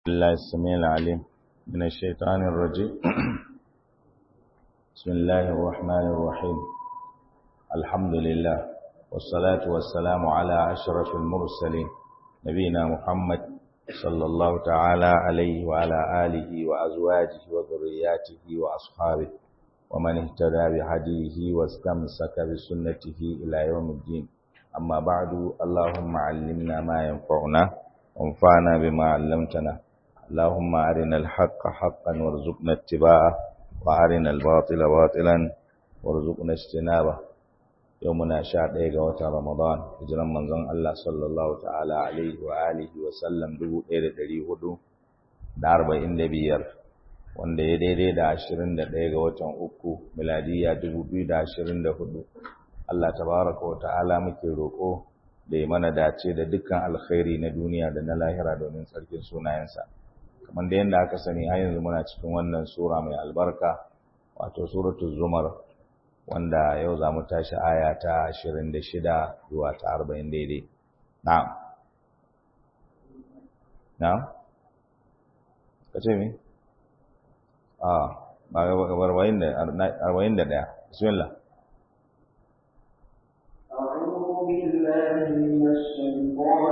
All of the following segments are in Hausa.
الله السميع العليم من الشيطان الرجيم بسم الله الرحمن الرحيم الحمد لله والصلاة والسلام على أشرف المرسلين نبينا محمد صلى الله تعالى عليه وعلى آله وأزواجه وذرياته وأصحابه ومن اهتدى بهديه واستمسك بسنته إلى يوم الدين أما بعد اللهم علمنا ما ينفعنا وانفعنا بما علمتنا اللهم أرنا الحق حقا وارزقنا اتباعه وأرنا الباطل باطلا وارزقنا اجتنابه يومنا شاء ديغا وتا رمضان هجران منزon Allah sallallahu ta'ala alaihi wa alihi wa sallam 1445 wanda ya daidai da 21 ga watan uku miladiya 2024 Allah tabaraka wa ta'ala muke roko da ya mana dace da dukkan alkhairi na duniya da na lahira domin tsarkin sunayensa kamar da yadda aka sani har yanzu muna cikin wannan sura mai albarka wato suratul zumar wanda yau za mu tashi aya ta 26 zuwa ta 40 daidai na'am na'am kace me ah ba ga 41 bismillah أعوذ بالله من الشيطان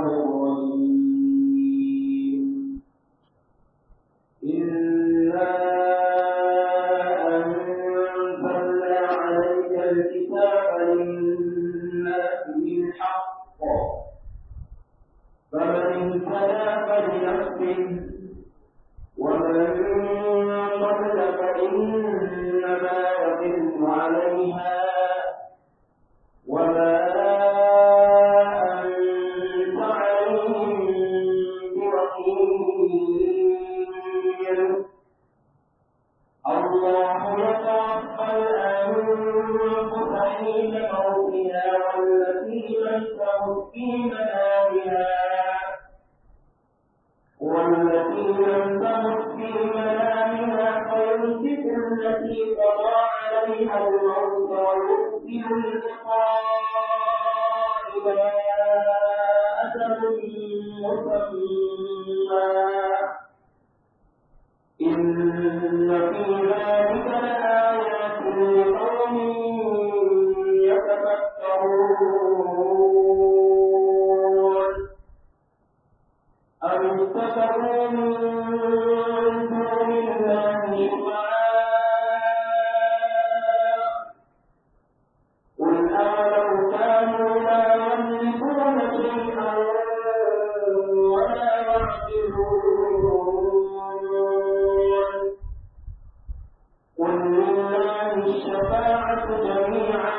الرجيم إنا أنزلنا عليك الكتاب للناس بالحق فمن اهتدى فلنفسه ومن ضل فإنما يضل عليها وما أنت عليهم بوكيل الله يتوفى الأنفس حين موتها والتي لم تمت في منامها والتي لم تمت في منامها فيمسك التي قضى عليها الموت ويرسل الإقاء إلى أجل مسمى إن في ذلك لآيات لقوم يتفكرون أم اتخذوا من دون الله شفعاء قل أولو كانوا لا يملكون شيئا ولا يعقلون قل لله الشفاعة جميعا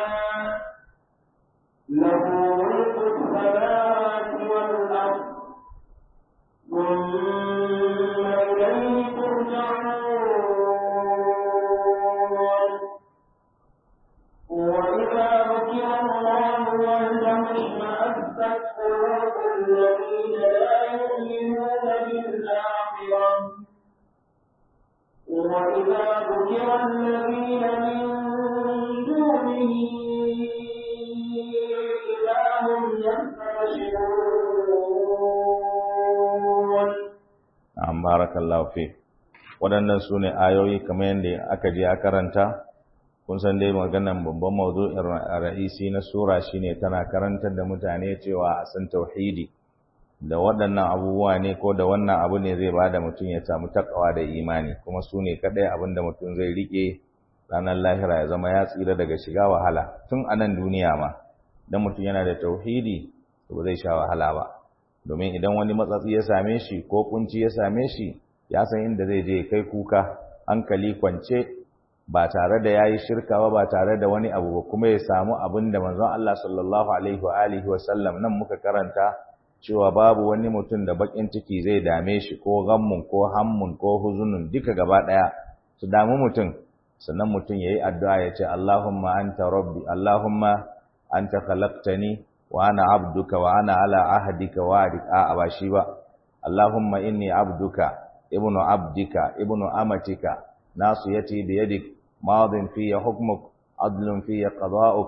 له ملك السماوات والأرض ثم إليه ترجعون وإذا ذكر الله وحده اشمأزت قلوب الذين لا يؤمنون بالآخرة وإذا ذكر الذين من دونه إذا هم يستبشرون an barakallahu fi waɗannan su ne ayoyi kamar yadda aka je a karanta kun san dai maganan babban mawdu'in ra'isi na sura shine tana karantar da mutane cewa a san tauhidi da waɗannan abubuwa ne ko da wannan abu ne zai bada mutum ya samu takawa da imani kuma su ne kaɗai abin da mutum zai riƙe ranar lahira ya zama ya tsira daga shiga wahala tun a nan duniya ma dan mutum yana da tauhidi to ba zai sha wahala ba domin idan wani matsatsi ya same shi ko kunci ya same shi ya san inda zai je kai kuka hankali kwance ba tare da yayi shirka ba ba tare da wani abu ba kuma ya samu abin da manzon Allah sallallahu alaihi wa alihi wa sallam nan muka karanta cewa babu wani mutum da bakin ciki zai dame shi ko gammun ko hammun ko huzunun duka gaba daya su damu mutum sannan mutum yayi addu'a ya ce Allahumma anta rabbi Allahumma anta khalaqtani wa ana abduka wa ana ala ahdika wa a ba shi ba Allahumma inni abduka ibnu abdika ibnu amatika nasiyati bi yadik madin fi hukmuk adlun fi qada'uk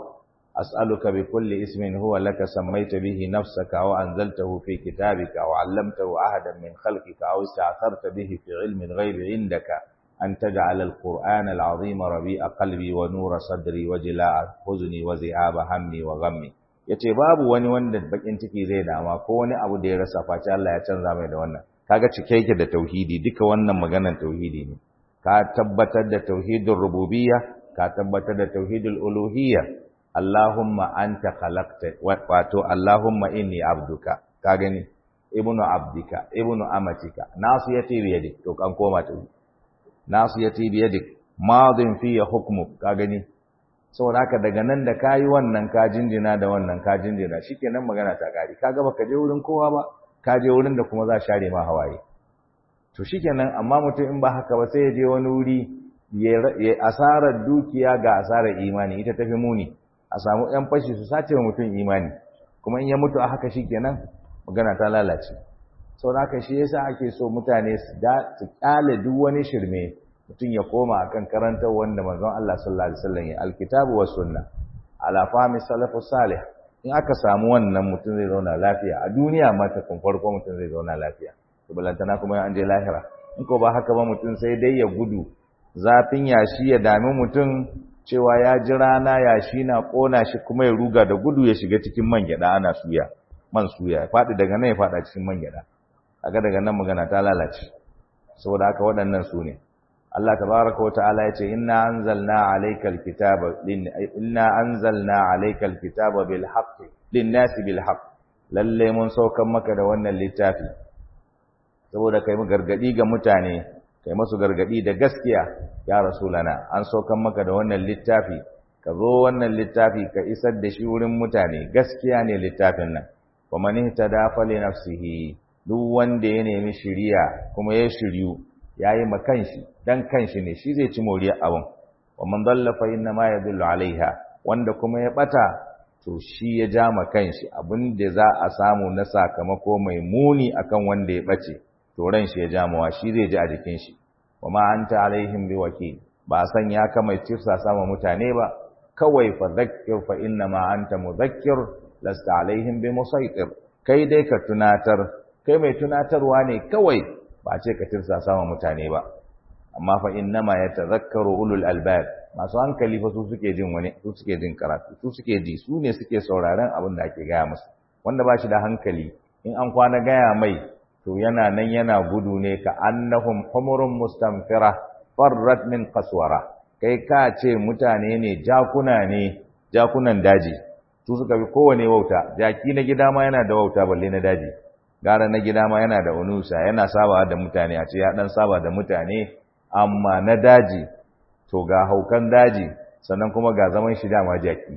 as'aluka bi kulli ismin huwa laka sammaita bihi nafsaka aw anzaltahu fi kitabika aw 'allamtahu ahadan min khalqika aw ista'tharta bihi fi 'ilmi al-ghaybi 'indaka an taj'ala al-qur'ana al-'azima rabi'a qalbi wa nura sadri wa jila'a huzni wa zi'aba hammi wa ghammi yace babu wani wanda bakin ciki zai dama ko wani abu da ya rasa face Allah ya canza mai da wannan kaga cike yake da tauhidi duka wannan maganar tauhidi ne ka tabbatar da tauhidin rububiyya ka tabbatar da tauhidul uluhiyya Allahumma anta khalaqta wato Allahumma inni abduka ka gani ibnu abdika ibnu amatika nasiyati bi yadik to kan koma ta nasiyati bi yadik madin fi hukmuk ka gani saboda haka daga nan da kayi wannan ka jinjina da wannan ka jinjina shikenan magana ta kare kaga baka je wurin kowa ba ka je wurin da kuma za share ma hawaye to shikenan amma mutum in ba haka ba sai ya je wani wuri ya asarar dukiya ga asarar imani ita tafi muni a samu ɗan fashi su sace wa mutum imani kuma in ya mutu a haka shikenan magana ta lalace sau da haka shi yasa ake so mutane su kyale duk wani shirme mutum ya koma akan karantar wanda manzon Allah sallallahu alaihi wasallam ya alkitabu was sunna ala fahmi salafus salih in aka samu wannan mutum zai zauna lafiya a duniya ma ta kun farko mutum zai zauna lafiya to balantana kuma an je lahira in ko ba haka ba mutum sai dai ya gudu zafin yashi ya dami mutum cewa ya ji rana yashi na kona shi kuma ya ruga da gudu ya shiga cikin man gyada ana suya man suya ya faɗi daga nan ya faɗa cikin man gyada kaga daga nan magana ta lalace saboda haka waɗannan su ne Allah tabaraka wa ta'ala yace inna anzalna alaykal kitaba inna anzalna alaykal kitaba bil haqqi lin-nasi bil haqq lalle mun saukan maka da wannan littafi saboda kai mu gargadi ga mutane kai masu gargadi da gaskiya ya rasulana an saukan maka da wannan littafi ka zo wannan littafi ka isar da shi wurin mutane gaskiya ne littafin nan wa man ihtada fa li nafsihi duk wanda ya nemi shiriya kuma ya shiryu yayi ma kanshi dan kanshi ne shi zai ci moriyar abun wa man dalla fa inna ma yadullu alaiha wanda kuma ya bata to shi ya ja ma kanshi abin da za a samu na sakamako mai muni akan wanda ya bace to ran shi ya ja mawa shi zai ji a jikin shi wa ma anta alaihim biwakil ba san ya kama tifsa sama mutane ba kawai fa zakkir fa inna ma anta mudhakkir lasta alaihim bimusaitir kai dai ka tunatar kai mai tunatarwa ne kawai ba ce ka tifsa sama mutane ba amma fa inna ma yatadhakkaru ulul albab masu hankali fa su suke jin wani su suke jin karatu su suke ji su ne suke sauraron abin da ake gaya musu wanda ba shi da hankali in an kwana gaya mai to yana nan yana gudu ne ka annahum humurun mustamfira farrat min qaswara kai ka ce mutane ne jakuna ne jakunan daji su suka bi kowane wauta jaki na gida ma yana da wauta balle na daji gara na gida ma yana da unusa yana saba da mutane a ce ya dan saba da mutane amma na daji to ga haukan daji sannan kuma ga zaman shi dama jaki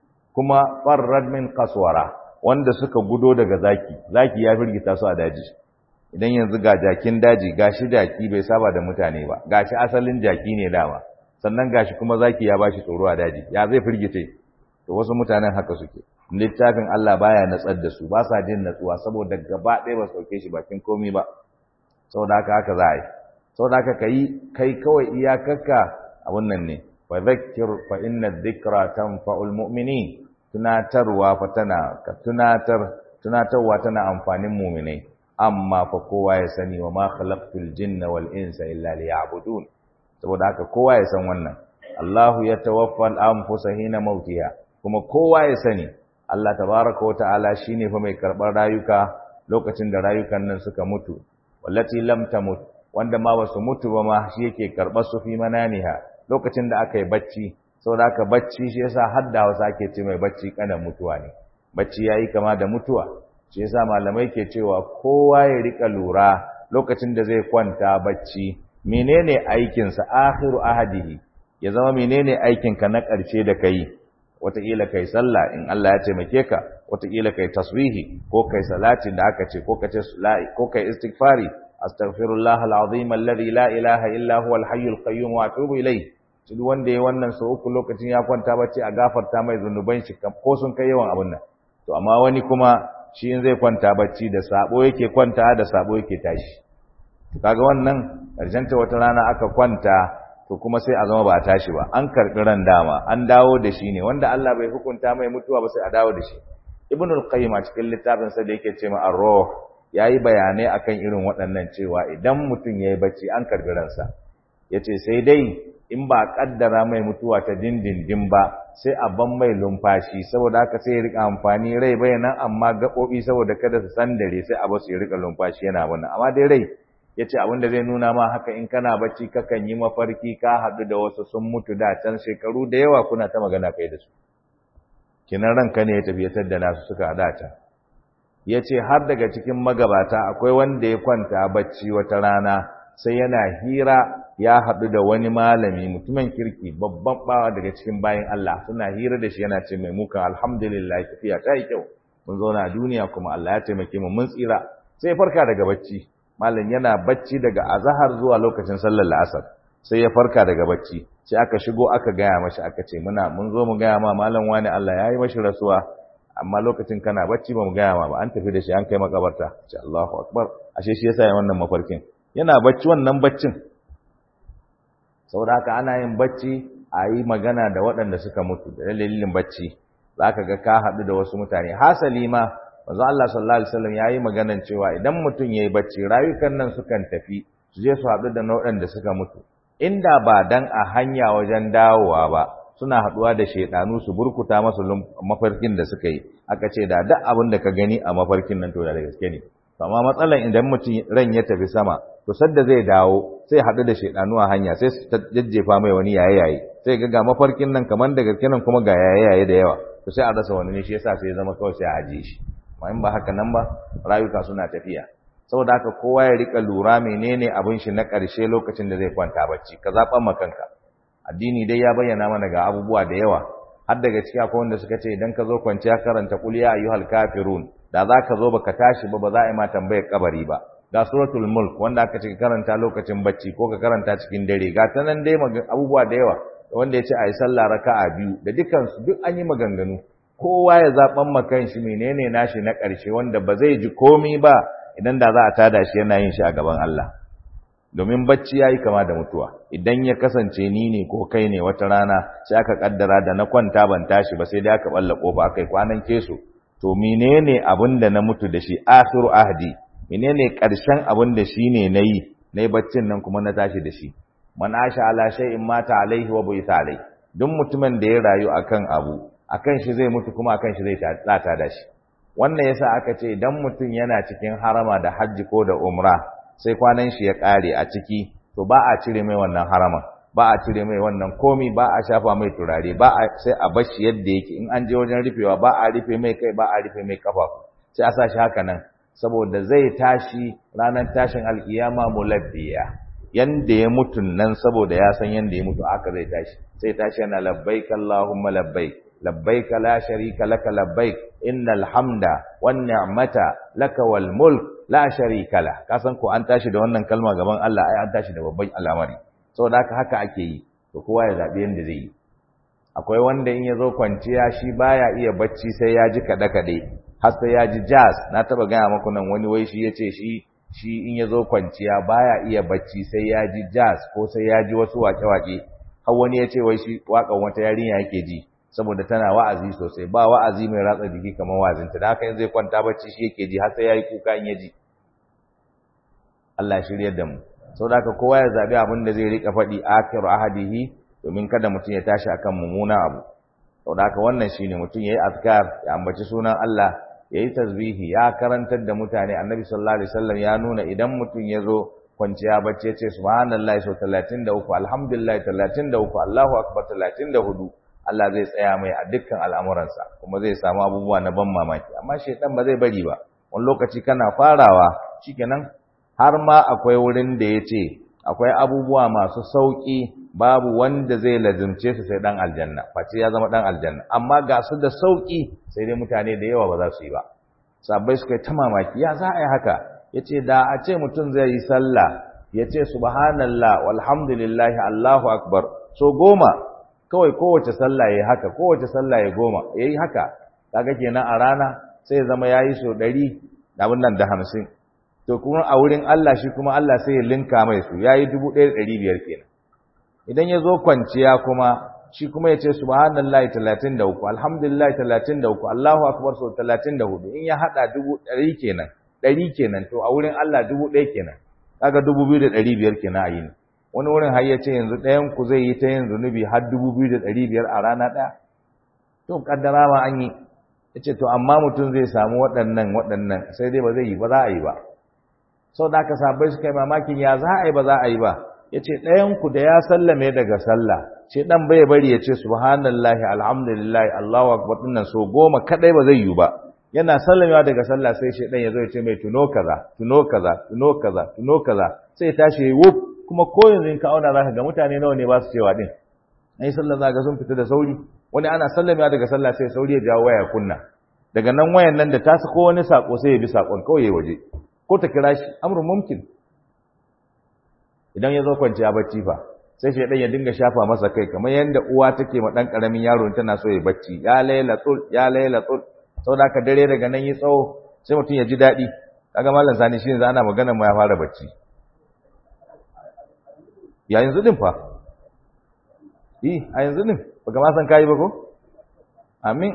kuma farrat min qaswara wanda suka gudo daga zaki zaki ya firgita su a daji idan yanzu ga jakin daji gashi jaki bai saba da mutane ba gashi asalin jaki ne dama sannan gashi kuma zaki ya bashi tsoro a daji ya zai firgice to wasu mutanen haka suke littafin Allah baya natsar da su ba sa jin natsuwa saboda gaba ɗaya ba sauke shi bakin komai ba saboda haka haka za a yi saboda haka kai kai kawai iyakarka abun nan ne wa dhakkir fa inna dhikra tanfa'ul mu'minin tunatarwa fa tana ka tunatar tunatarwa tana amfanin mu'minai amma fa kowa ya sani wa ma khalaqtul jinna wal insa illa liya'budun saboda haka kowa ya san wannan Allahu yatawaffa al-anfusa hina mautiha kuma kowa ya sani Allah tabaraka wa ta'ala shine fa mai karbar rayuka lokacin da rayukan nan suka mutu wallati lam tamut wanda ma basu mutu ba ma shi yake karbar su fi mananiha lokacin da aka yi bacci saboda haka bacci shi yasa har da Hausa ake ce mai bacci kana mutuwa ne bacci yayi kama da mutuwa shi yasa malamai ke cewa kowa ya rika lura lokacin da zai kwanta bacci menene aikinsa akhiru ahadihi ya zama menene aikinka na ƙarshe da kai wataƙila kai sallah in Allah ya taimake ka wataƙila kai tasbihi ko kai salatin da aka ce ko ka ce ko kai istighfari astaghfirullah alazim alladhi la ilaha illa huwa alhayyul qayyum wa atubu ilayh duk wanda ya wannan sau uku lokacin ya kwanta bacci a gafarta mai zunuban shi ko sun kai yawan abun nan to amma wani kuma shi in zai kwanta bacci da sabo yake kwanta da sabo yake tashi kaga wannan ta wata rana aka kwanta to kuma sai a zama ba a tashi ba an karɓi ran dama an dawo da shi ne wanda Allah bai hukunta mai mutuwa ba sai a dawo da shi ibn al-qayyim a cikin littafin sa da yake ce ma ar-ruh yayi bayanai akan irin waɗannan cewa idan mutum yayi bacci an karɓi ransa yace sai dai in ba kaddara mai mutuwa ta dindindin ba sai a ban mai lumfashi saboda haka sai ya rika amfani rai bai nan amma gaɓoɓi saboda kada su sandare sai a basu ya rika lumfashi yana wannan amma dai rai ya ce abin da zai nuna ma haka in kana bacci kakan yi mafarki ka haɗu da wasu sun mutu da can shekaru da yawa kuna ta magana kai da su kinan ranka ne ya tafiyatar da nasu suka haɗa ta ya ce har daga cikin magabata akwai wanda ya kwanta bacci wata rana sai yana hira ya haɗu da wani malami mutumin kirki babban bawa daga cikin bayan Allah suna hira da shi yana ce mai mukan alhamdulillah tafiya ta yi kyau mun zauna a duniya kuma Allah ya taimake mu mun tsira sai farka daga bacci malam yana bacci daga azahar zuwa lokacin sallar la'asar sai ya farka daga bacci sai aka shigo aka gaya mashi aka ce muna mun zo mu gaya ma malam wani Allah ya yi mashi rasuwa amma lokacin kana bacci ba mu gaya ma ba an tafi da shi an kai makabarta ce Allahu akbar ashe shi yasa ya wannan mafarkin yana bacci wannan baccin saboda haka ana yin bacci a yi magana da waɗanda suka mutu da dalilin bacci zaka ga ka haɗu da wasu mutane hasali ma manzo Allah sallallahu alaihi wasallam yayi maganan cewa idan mutum yayi bacci rayukan nan sukan tafi su je su haɗu da nau'an da suka mutu inda ba dan a hanya wajen dawowa ba suna haɗuwa da shedanu su burkuta masu mafarkin da suka yi aka ce da duk abin da ka gani a mafarkin nan to da gaske ne amma matsalan idan mutum ran ya tafi sama to sadda zai dawo sai haɗu da shedanu a hanya sai su jajjefa mai wani yaye yaye sai ga ga mafarkin nan kamar da gaske nan kuma ga yaye yaye da yawa to sai a rasa wani ne shi yasa sai ya zama kawai sai a ajiye shi amma in ba haka nan ba rayuka suna tafiya saboda haka kowa ya rika lura menene abin shi na ƙarshe lokacin da zai kwanta bacci ka zaɓa ma kanka addini dai ya bayyana mana ga abubuwa da yawa har daga ciki akwai wanda suka ce idan ka zo kwanciya karanta qul ya ayyuhal kafirun da za ka zo baka tashi ba ba za a yi ma tambayar kabari ba ga suratul mulk wanda aka ce karanta lokacin bacci ko ka karanta cikin dare ga ta nan dai abubuwa da yawa wanda ya ce a yi sallah raka'a biyu da dukansu duk an yi maganganu kowa ya zaɓan makan shi menene nashi na ƙarshe wanda ba zai ji komi ba idan da za a tada shi yana yin shi a gaban Allah domin bacci ya yi kama da mutuwa idan ya kasance ni ne ko kai ne wata rana sai aka kaddara da na kwanta ban tashi ba sai dai aka balla kofa akai kwanan keso to menene abin da na mutu da shi akhiru ahdi menene ƙarshen abin da shi ne nayi nayi baccin nan kuma na tashi da shi man asha ala shay'in mata alaihi wa buita alaihi duk mutumin da ya rayu akan abu akan shi zai mutu kuma akan shi zai tsata da shi wannan yasa aka ce idan mutum yana cikin harama da hajji ko da umra sai kwanan shi ya kare a ciki to ba a cire mai wannan haraman ba a cire mai wannan komi ba a shafa mai turare ba a sai a bar shi yadda yake in an je wajen rufewa ba a rufe mai kai ba a rufe mai kafafu sai a sa shi haka nan saboda zai tashi ranar tashin alkiyama mulabbiya yanda ya mutu nan saboda ya san yanda ya mutu aka zai tashi sai tashi yana labbaik allahumma labbaik labbaik la sharika laka labbaik innal hamda wan ni'mata laka wal mulk la sharika la kasan ko an tashi da wannan kalma gaban Allah ai an tashi da babban al'amari saboda haka haka ake yi to kowa ya zabi yanda zai yi akwai wanda in yazo kwanciya shi baya iya bacci sai ya ji kada kade har sai ya ji jazz na taba gaya maku nan wani wai shi yace shi shi in yazo kwanciya baya iya bacci sai ya ji jazz ko sai ya ji wasu wake-wake har wani yace wai shi wakan wata yarinya yake ji saboda tana wa'azi sosai ba wa'azi mai ratsa jiki kamar wa'azinta da haka yanzu zai kwanta bacci shi yake ji har sai yayi kuka in yaji Allah shiryar da mu saboda haka kowa ya zabi abin da zai rika faɗi akhiru ahadihi domin kada mutum ya tashi akan mummuna abu saboda haka wannan shine mutum yayi azkar ya ambaci sunan Allah yayi tasbihi ya karantar da mutane annabi sallallahu alaihi wasallam ya nuna idan mutum ya zo kwanciya bacci ya ce subhanallahi sau 33 alhamdulillah 33 Allahu akbar 34 Allah zai tsaya mai a dukkan al'amuransa kuma zai samu abubuwa na ban mamaki amma shaitan ba zai bari ba wani lokaci kana farawa shikenan har ma akwai wurin da ya ce akwai abubuwa masu sauƙi babu wanda zai lazimce su sai dan aljanna face ya zama dan aljanna amma ga su da sauƙi sai dai mutane da yawa ba za su yi ba sabbai suka yi ta mamaki ya za a yi haka ya ce da a ce mutum zai yi sallah ya ce subhanallah walhamdulillahi allahu akbar so goma kawai kowace sallah yayi haka kowace sallah ya goma yayi haka kaga kenan a rana sai ya zama yayi so 100 abin nan da 50 to kuma a wurin Allah shi kuma Allah sai ya linka mai su yayi 1500 kenan idan ya zo kwanciya kuma shi kuma ya ce subhanallahi 33 alhamdulillah 33 Allahu akbar sau 34 in ya hada dubu ɗari kenan ɗari kenan to a wurin Allah dubu ɗaya kenan kaga dubu biyu da ɗari biyar kenan a yini wani wurin har ya ce yanzu ɗayan ku zai yi ta yin zunubi har dubu biyu da ɗari biyar a rana ɗaya to kaddara ma an yi ya ce to amma mutum zai samu waɗannan waɗannan sai dai ba zai yi ba za a yi ba sau da aka sabai suka yi mamakin ya za a yi ba za a yi ba ya ce ɗayanku da ya sallame daga sallah ce ɗan bai bari ya ce subhanallahi alhamdulillahi allahu akbar ɗinnan so goma kaɗai ba zai yi ba yana sallamewa daga sallah sai shi ɗan ya zo ya ce mai tuno kaza tuno kaza tuno kaza tuno kaza sai tashi ya wuf kuma ko yanzu in ka auna za ka ga mutane nawa ne ba su cewa ɗin ai sallah za ga sun fita da sauri wani ana sallamewa daga sallah sai sauri ya jawo waya kunna daga nan wayan nan da ta ko wani sako sai ya bi sakon kawai ya waje ko ta kira shi amrun mumkin idan ya zo kwanciya bacci fa sai shi ya dinga shafa masa kai kamar yadda uwa take ma dan karamin yaro tana so ya bacci ya laila tul ya laila tul saboda ka dare daga nan yi tsawo sai mutum ya ji daɗi kaga mallan sani shi yanzu ana magana ma ya fara bacci ya yanzu din fa eh a yanzu din baka ma san kai ba ko amin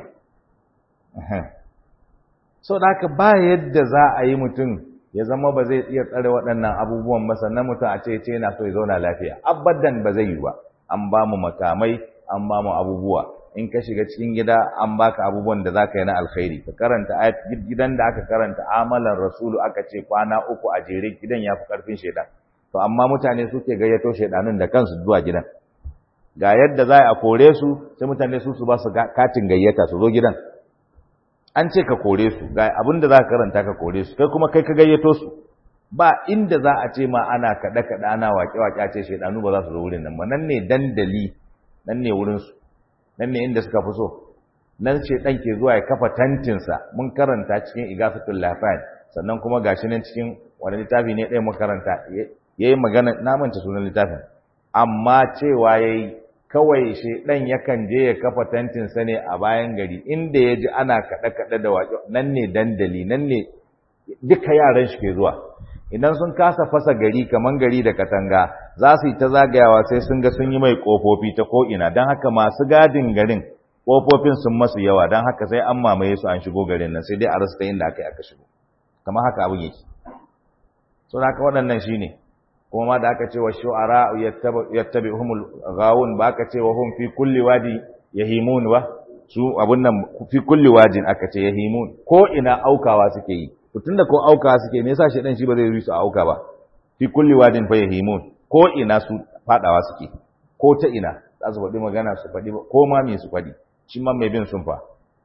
so da haka ba yadda za a yi mutum ya zama ba zai iya tsare waɗannan abubuwan ba sannan mutum a ce ce yana so ya zauna lafiya abadan ba zai yi ba an ba mu makamai an ba mu abubuwa in ka shiga cikin gida an baka abubuwan da zaka yi na alkhairi ka karanta ayat gidan da aka karanta amalan rasulu aka ce kwana uku a jere gidan ya fi karfin shaidan to amma mutane suke gayyato shaidanun da kansu zuwa gidan ga yadda za a kore su sai mutane su su ba su katin gayyata su zo gidan an ce ka kore su ga abin da za ka karanta ka kore su kai kuma kai ka gayyato su ba inda za a ce ma ana kaɗe kaɗe ana waƙe waƙe a ce shaidanu ba za su zo wurin nan ba nan ne dandali nan ne wurin su nan ne inda suka fi so nan ce ɗan ke zuwa ya kafa tantinsa mun karanta cikin igafatul lafiyar sannan kuma gashi nan cikin wani littafi ne ɗaya mun karanta ya yi magana na manta sunan littafin amma cewa ya yi kawai shaidan yakan je ya kafa tantinsa ne a bayan gari inda ya ji ana kaɗe-kaɗe da waƙe nan ne dandali nan ne duka yaran shi ke zuwa idan sun kasa fasa gari kaman gari da katanga za su yi ta zagayawa sai sun ga sun yi mai ƙofofi ta ko'ina don haka masu gadin garin ƙofofin sun masu yawa don haka sai an mamaye su an shigo garin nan sai dai a rasa ta inda aka yi aka shigo kamar haka abin yake so da haka waɗannan shi ne kuma ma da aka ce wa shu'ara yattabi'uhumul ghawun ba aka ce wa hum fi kulli wadi yahimun ba su abun nan fi kulli wadin aka ce yahimun ko ina aukawa suke yi to tunda ko aukawa suke me yasa shedan shi ba zai yi su auka ba fi kulli wadin fa yahimun ko ina su fadawa suke ko ta ina za su faɗi magana su faɗi ko ma me su faɗi shi ma mai bin sun fa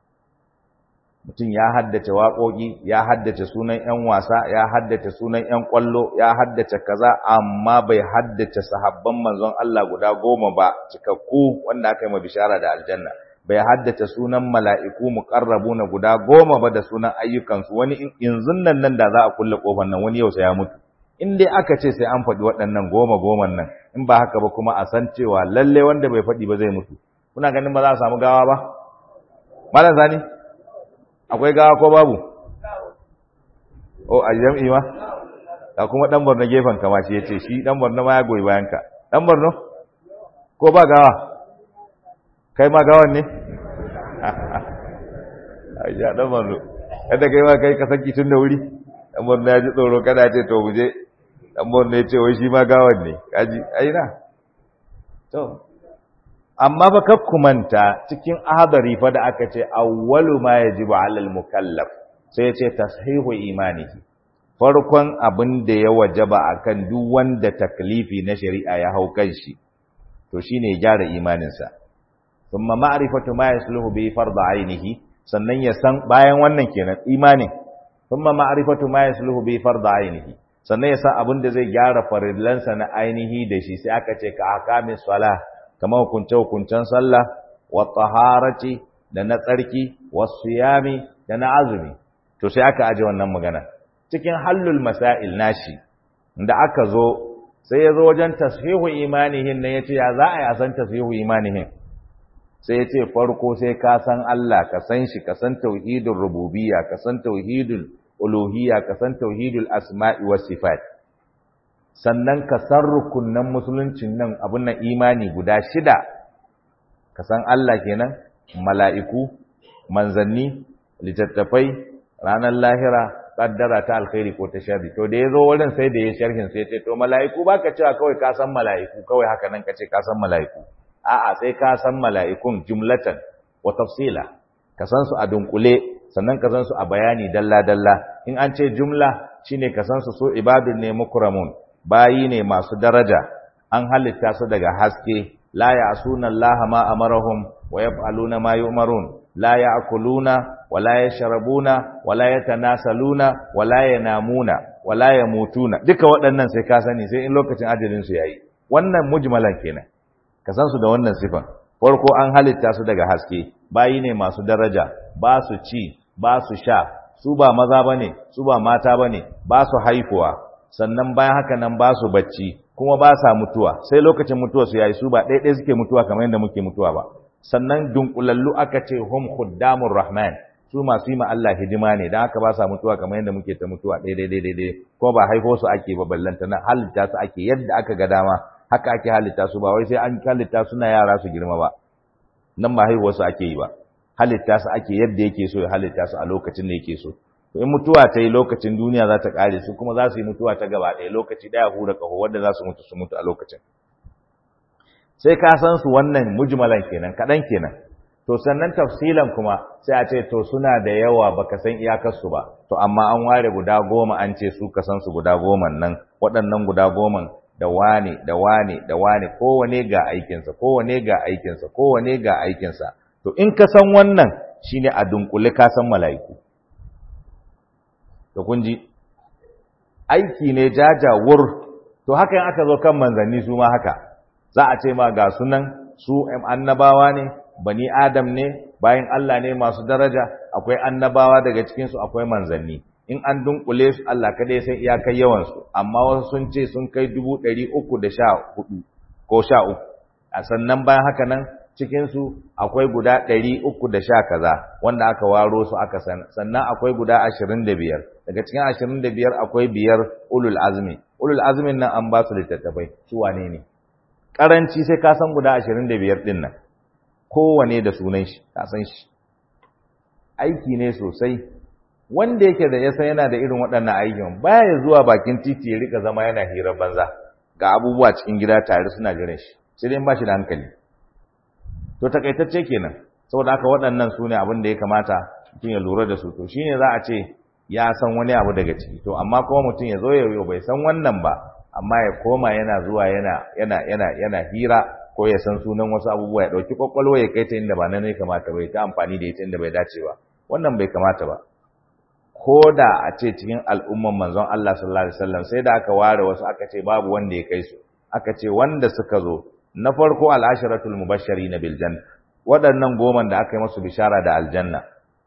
mutum ya haddace waƙoƙi ya haddace sunan ƴan wasa ya haddace sunan ƴan ƙwallo ya haddace kaza amma bai haddace sahabban manzon Allah guda goma ba cikakku wanda aka yi ma bishara da aljanna bai haddace sunan mala'iku muqarrabuna guda goma ba da sunan ayyukansu wani yanzu nan nan da za a kulle kofar nan wani yau sai ya mutu in dai aka ce sai an faɗi waɗannan goma goman nan in ba haka ba kuma a san cewa lalle wanda bai faɗi ba zai mutu kuna ganin ba za a samu gawa ba malam zani akwai gawa ko babu oh a jam'i ma da kuma dan Borno gefen kama shi yace shi dan Borno ma ya goyi bayan ka dan Borno ko ba gawa kai ma gawan ne ayya dan Borno kada kai ma kai ka saki tun da wuri dan Borno ya ji tsoro kada ce to mu je dan Borno ya ce wai shi ma gawan ne kaji aina to amma fa kar manta cikin ahadari fa da aka ce awwalu ma yajibu alal mukallaf sai ya ce tashihu imanihi farkon abin da ya wajaba akan duk wanda taklifi na shari'a ya hau kan shi to shine ya gyara imaninsa thumma ma'rifatu ma yasluhu bi fard ainihi sannan ya san bayan wannan kenan imanin thumma ma'rifatu ma yasluhu bi fard ainihi sannan ya san abin da zai gyara farillansa na ainihi da shi sai aka ce ka akamis salah kamar hukunce-hukuncen sallah wa taharati da na tsarki wa siyami da na azumi to sai aka aje wannan magana cikin hallul masail nashi da aka zo sai ya zo wajen tashihu imanihin ne yace ya za a yi a san tashihu imanihin sai ya ce farko sai ka san Allah ka san shi ka san tauhidul rububiyya ka san tauhidul uluhiyya ka san tauhidul asma'i was sifat sannan ka san rukunnan musuluncin nan abun nan imani guda shida ka san Allah kenan mala'iku manzanni littattafai ranar lahira kaddara ta alkhairi ko ta sharri to da yazo wurin sai da ya sharhin sai ya ce to mala'iku baka cewa kawai ka san mala'iku kawai haka nan kace ka san mala'iku a'a sai ka san mala'ikun jumlatan wa tafsila ka san su a dunkule sannan ka san su a bayani dalla dalla in an ce jumla shine ka san su so ibadun ne mukramun bayi ne masu daraja an halitta su daga haske la ya'suna Allah ma amarahum wa yaf'aluna ma yu'marun la ya'kuluna wa la yashrabuna wa la yatanasaluna wa la yanamuna wa la yamutuna duka waɗannan sai ka sani sai in lokacin ajalin su yayi wannan mujmalan kenan ka san su da wannan sifan farko an halitta su daga haske bayi ne masu daraja ba su ci ba su sha su ba maza bane su ba mata bane ba su haifuwa sannan bayan haka nan ba su bacci kuma ba sa mutuwa sai lokacin mutuwa su yayi su ba ɗaiɗai suke mutuwa kamar yadda muke mutuwa ba sannan dunkulallu aka ce hum khuddamur rahman su masu yi ma Allah hidima ne dan haka ba sa mutuwa kamar yadda muke ta mutuwa daidai daidai daidai ko ba haifo su ake ba ballanta na halitta su ake yadda aka ga dama haka ake halitta su ba wai sai an halitta suna yara su girma ba nan ba haihuwar su ake yi ba halitta su ake yadda yake so ya halitta su a lokacin da yake so to in mutuwa ta yi lokacin duniya za ta kare su kuma za su yi mutuwa ta gaba ɗaya lokaci ɗaya hura ƙaho wanda za su mutu su mutu a lokacin sai ka san su wannan mujmalan kenan kaɗan kenan to sannan tafsilan kuma sai a ce to suna da yawa baka san iyakarsu ba to amma an ware guda goma an ce su ka san su guda goman nan waɗannan guda goman da wane da wane da wane kowane ga aikinsa kowane ga aikinsa kowane ga aikinsa to in ka san wannan shine a dunkule ka san mala'iku to kun ji aiki ne jajawur to haka in aka zo kan manzanni su ma haka za a ce ma ga sunan su annabawa ne bani adam ne bayan Allah ne masu daraja akwai annabawa daga cikinsu akwai manzanni in an dunkule su Allah kada ya san iyakar yawansu amma wasu sun ce sun kai dubu ɗari uku da sha hudu ko sha uku a sannan bayan haka nan cikinsu akwai guda ɗari uku da sha kaza wanda aka waro su aka san sannan akwai guda ashirin da biyar daga cikin ashirin da biyar akwai biyar ulul azmi ulul azmin nan an ba su littattafai su wane ne karanci sai ka san guda ashirin da biyar ɗin nan kowane da sunan shi ka san shi aiki ne sosai wanda yake da yasa yana da irin waɗannan aikin baya zuwa bakin titi ya rika zama yana hirar banza ga abubuwa cikin gida tare suna jiran shi sai dai ba shi da hankali to takaitacce kenan saboda haka waɗannan su ne abin da ya kamata mutum ya lura da su to shine za a ce ya san wani abu daga ciki to amma kuma mutum ya zo ya bai san wannan ba amma ya koma yana zuwa yana yana yana yana hira ko ya san sunan wasu abubuwa ya dauki kwakwalwa ya kai ta inda ba nan ne kamata ba ya ta amfani da ita inda bai dace ba wannan bai kamata ba ko da a ce cikin al'umman manzon Allah sallallahu alaihi wasallam sai da aka ware wasu aka ce babu wanda ya kai su aka ce wanda suka zo na farko al'asharatul mubashirin bil janna waɗannan goman da aka yi musu bishara da aljanna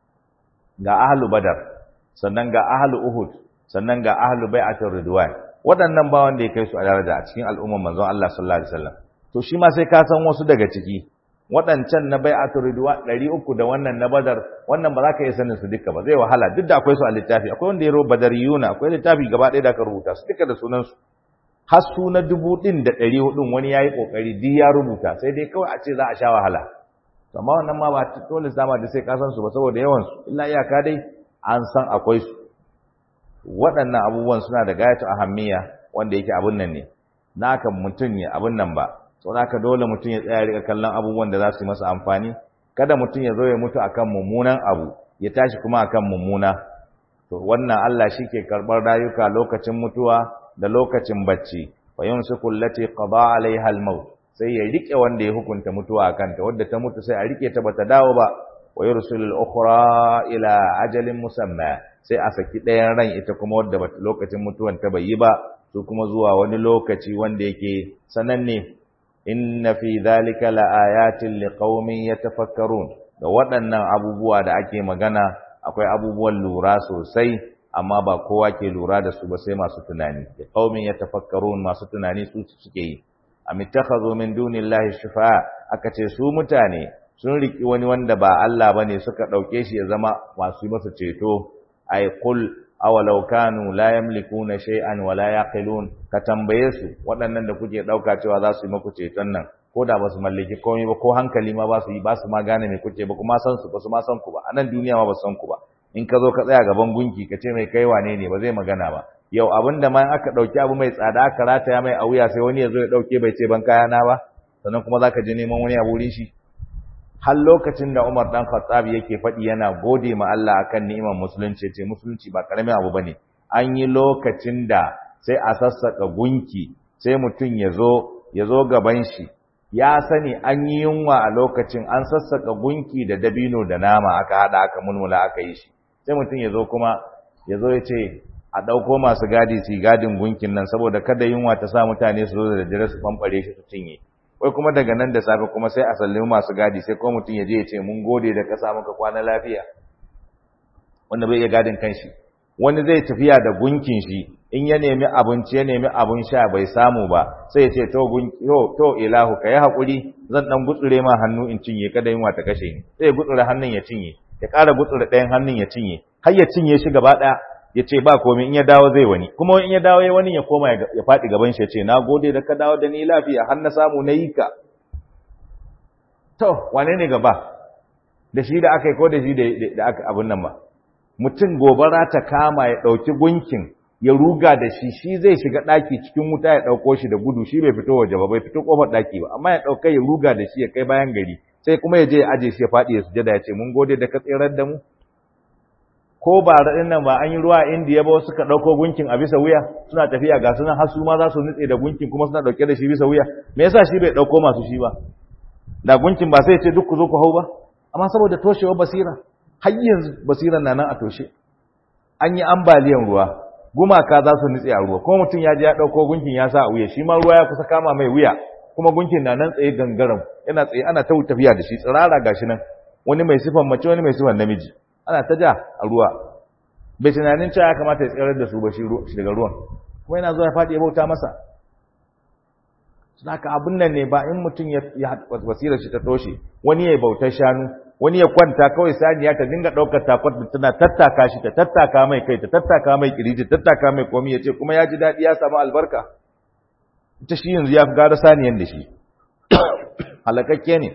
ga ahlu badar sannan ga ahlu uhud sannan ga ahlu bai'atul ridwan waɗannan ba wanda ya kai su a daraja a cikin al'umman manzon Allah sallallahu alaihi wasallam to shi ma sai ka san wasu daga ciki waɗancan na bai'atul ridwan 300 da wannan na badar wannan ba za ka iya sanin su duka ba zai wahala duk da akwai su a littafi akwai wanda ya rubuta badariyuna akwai littafi gaba ɗaya da aka rubuta su duka da sunan su har su na dubu ɗin da ɗari hudun wani ya yi ƙoƙari duk ya rubuta sai dai kawai a ce za a sha wahala amma wannan ma ba dole sama da sai ka san su ba saboda yawan su illa iyaka dai an san akwai su waɗannan abubuwan suna da gayatu ahammiya wanda yake abun nan ne naka mutum ne abun nan ba sau naka dole mutum ya tsaya rika kallon abubuwan da za su yi masa amfani kada mutum ya zo ya mutu akan mummunan abu ya tashi kuma akan mummuna to wannan Allah shi ke karɓar rayuka lokacin mutuwa da lokacin bacci fa yumsiku allati qada alaiha al-maut sai ya rike wanda ya hukunta mutuwa akan ta wanda ta mutu sai a rike ta bata dawo ba wa yursilu al-ukhra ila ajalin musamma sai a saki ɗayan ran ita kuma wadda lokacin mutuwan ta bai yi ba su kuma zuwa wani lokaci wanda yake sananne inna fi dhalika laayatin liqaumin yatafakkarun da waɗannan abubuwa da ake magana akwai abubuwan lura sosai amma ba kowa ke lura da su ba sai masu tunani da qaumin yatafakkarun masu tunani su suke yi am ittakhadhu min dunillahi shufa'a aka ce su mutane sun riki wani wanda ba Allah bane suka dauke shi ya zama masu masa ceto ay qul awalau kanu la yamlikuna shay'an wa la yaqilun ka tambaye su waɗannan da kuke dauka cewa za su yi muku ceton nan ko da ba su mallaki komai ba ko hankali ma ba su yi ba su ma gane me kuke ba kuma san su ba su ma san ku ba a nan duniya ma ba su san ku ba in ka zo ka tsaya gaban gunki ka ce mai kai wane ne ba zai magana ba yau abin da ma aka ɗauki abu mai tsada aka rataya mai a wuya sai wani ya zo ya ɗauke bai ce ban kayana ba sannan kuma za ka je neman wani a wurin shi har lokacin da Umar dan Khattab yake faɗi yana gode ma Allah akan ni'imar musulunci ce musulunci ba karamin abu bane an yi lokacin da sai a sassaka gunki sai mutum ya zo ya zo gaban shi ya sani an yi yunwa a lokacin an sassaka gunki da dabino da nama aka hada aka mulmula aka yi shi sai mutum ya zo kuma ya zo ya ce a ɗauko masu gadi su gadin gunkin nan saboda kada yunwa ta sa mutane su zo da daddare su famfare shi su cinye wai kuma daga nan da safe kuma sai a sallami masu gadi sai kuma mutum ya je ya ce mun gode da kasa muka kwana lafiya wanda bai iya gadin kanshi wani zai tafiya da gunkin shi in ya nemi abinci ya nemi abin sha bai samu ba sai ya ce to to to ilahu kai hakuri zan dan gutsure ma hannu in cinye kada yunwa ta kashe ni sai ya gutsure hannun ya cinye ya ƙara gutsure ɗayan hannun ya cinye har ya cinye shi gaba ɗaya ya ce ba komai in ya dawo zai wani kuma in ya dawo ya wani ya koma ya faɗi gaban shi ya ce na gode da ka dawo da ni lafiya har na samu na yi ka to wane ne gaba da shi da aka yi ko da shi da aka abin nan ba mutum gobara ta kama ya ɗauki gunkin ya ruga da shi shi zai shiga ɗaki cikin wuta ya ɗauko shi da gudu shi bai fito waje ba bai fito ƙofar ɗaki ba amma ya ɗauka ya ruga da shi ya kai bayan gari sai kuma ya je ya aje shi ya faɗi ya sujada ya ce mun gode da ka tsirar da mu ko ba raɗin nan ba an yi ruwa a indiya ba suka ɗauko gunkin a bisa wuya suna tafiya ga sunan har su ma za su nutse da gunkin kuma suna ɗauke da shi bisa wuya me yasa shi bai ɗauko masu shi ba da gunkin ba sai ce duk ku zo ku hau ba amma saboda toshewar basira har yanzu basiran na nan a toshe an yi ambaliyan ruwa gumaka za su nutse a ruwa kuma mutum ya je ya ɗauko gunkin ya sa a wuya shi ma ruwa ya kusa kama mai wuya kuma gunkin na nan tsaye gangaram yana tsaye ana ta tafiya da shi tsirara gashi nan wani mai sifan mace wani mai sifan namiji ana ta ja a ruwa bai tunanin cewa ya kamata ya tsirar da su ba shi daga ruwan kuma yana zuwa ya faɗi ya bauta masa suna ka abin nan ne ba in mutum ya basirar shi ta toshe wani ya bautar shanu wani ya kwanta kawai saniya ta dinga ɗaukar takwat da tana tattaka shi ta tattaka mai kai ta tattaka mai kiriji ta tattaka mai komi ya ce kuma ya ji daɗi ya samu albarka ita shi yanzu ya fi gara saniyan da shi halakakke ne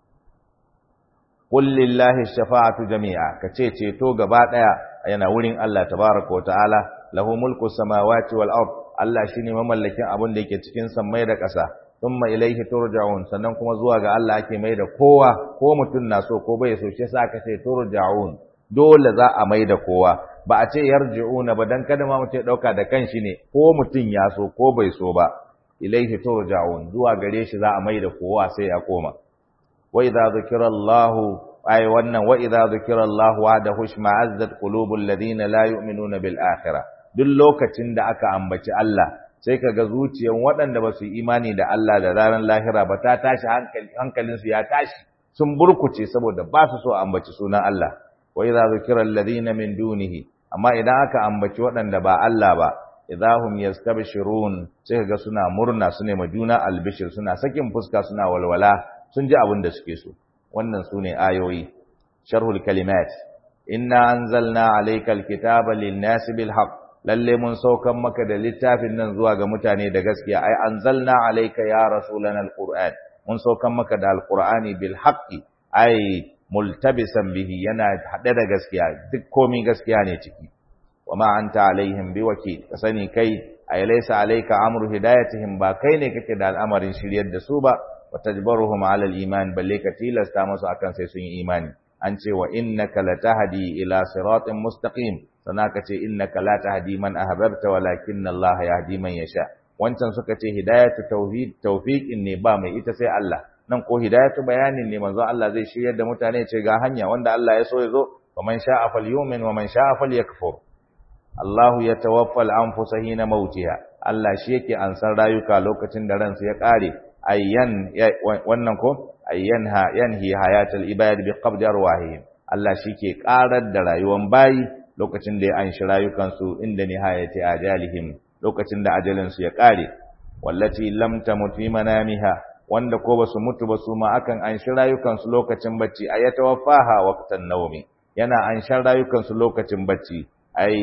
qul lillahi shafa'atu jami'a kace ceto gaba daya yana wurin Allah tabaaraka wa ta'ala lahu mulku samawati wal ard Allah shine mamallakin abin da yake cikin sammai da ƙasa thumma ilayhi turja'un sannan kuma zuwa ga Allah ake mai da kowa ko mutun na so ko bai so shi yasa aka ce turja'un dole za a mai da kowa ba a ce yarji'una ba dan kada ma mutum ya dauka da kanshi ne ko mutun ya so ko bai so ba ilayhi turja'un zuwa gare shi za a mai da kowa sai ya koma وإذا ذكر الله أي ون وإذا ذكر الله وعده اشمعزت قلوب الذين لا يؤمنون بالآخرة duk lokacin da aka ambaci Allah sai kaga zuciyan waɗanda ba su imani da Allah da ranar lahira ba ta tashi hankalin su ya tashi sun burkuce saboda ba su so ambaci sunan Allah wa idza zukira alladhina min dunihi amma idan aka ambaci waɗanda ba Allah ba idahum yastabshirun sai kaga suna murna su ne juna albishir suna sakin fuska suna walwala sun ji abin da suke so wannan su ne ayoyi sharhul kalimat inna anzalna alaykal kitaba lin-nasi bil haqq lalle mun saukan maka da littafin nan zuwa ga mutane da gaskiya ai anzalna alayka ya rasulana alquran mun saukan maka da alqurani bil haqqi ai multabisan bihi yana hade da gaskiya duk komai gaskiya ne ciki wama anta alaihim biwakil ka sani kai ai laysa alayka amru hidayatihim ba kai ne kake da al'amarin shiryar da su ba وتجبرهم على الإيمان بل كتيل استامس أكن سيسون إيماني أنت وإنك لتهدي إلى صراط مستقيم سناكت إنك لا تهدي من أهببت ولكن الله يهدي من يشاء wancan suka ce hidayatu tauhid tawfiqin ne ba mai ita sai Allah nan ko hidayatu bayanin ne manzo Allah zai shiryar da mutane ce ga hanya wanda Allah ya so ya zo wa man sha'a falyumin wa man sha'a falyakfur Allahu yatawaffa al-anfusa hina mautiha Allah shi yake ansar rayuka lokacin da ransu ya kare ayyan wannan ko ayyanha yanhi hayatul ibad bi qabdi arwahihim Allah shike karar da rayuwan bayi lokacin da ya anshi rayukan su inda nihayati ajalihim lokacin da ajalin su ya kare wallati lam tamut fi manamiha wanda ko basu mutu ba su ma akan anshi rayukan su lokacin bacci ayatawaffaha waqtan nawmi yana anshan rayukan su lokacin bacci ai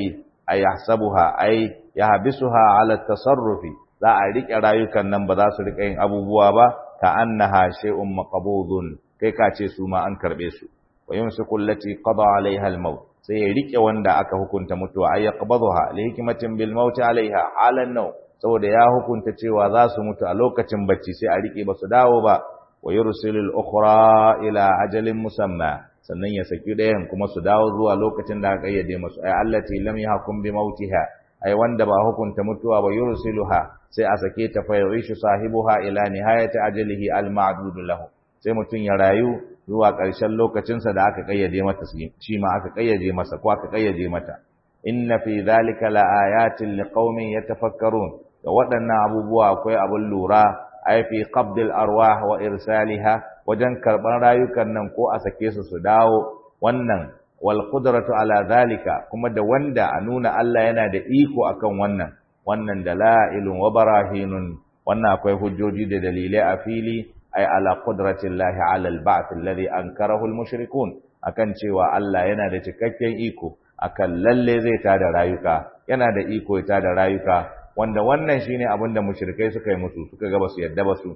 ay yahsabuha ay yahbisuha ala tasarrufi za a rike rayukan nan ba za su rika yin abubuwa ba ka annaha shay'un maqbudun kai ka ce su ma an karbe su wa yumsiku allati qada alaiha al-maut sai ya rike wanda aka hukunta mutuwa ay yaqbaduha li hikmatin bil maut alaiha halan naw saboda ya hukunta cewa za su mutu a lokacin bacci sai a rike ba su dawo ba wa yursilul ukhra ila ajalin musamma sannan ya saki ɗayan kuma su dawo zuwa lokacin da aka kayyade musu ay allati lam yahkum bi mautiha ay wanda ba hukunta mutuwa ba yursiluha sai a sake ta fa yishu sahibuha ila nihayati ajalihi al ma'dud lahu sai mutun ya rayu zuwa ƙarshen lokacinsa da aka kayyade mata shi ma aka kayyade masa ko aka kayyade mata inna fi dhalika la ayatin liqaumin yatafakkarun da waɗannan abubuwa akwai abin lura ai fi qabdil arwah wa irsaliha wajen karban rayukan nan ko a sake su su dawo wannan wal qudratu ala zalika kuma da wanda a nuna Allah yana da iko akan wannan wannan dalailun wa barahinun wannan akwai hujjoji da dalilai a fili ai ala qudratillahi ala al-ba'th alladhi ankarahu al-mushrikun akan cewa Allah yana da cikakken iko akan lalle zai tada rayuka yana da iko ya tada rayuka wanda wannan shine abin da mushrikai suka yi musu suka ga basu yadda basu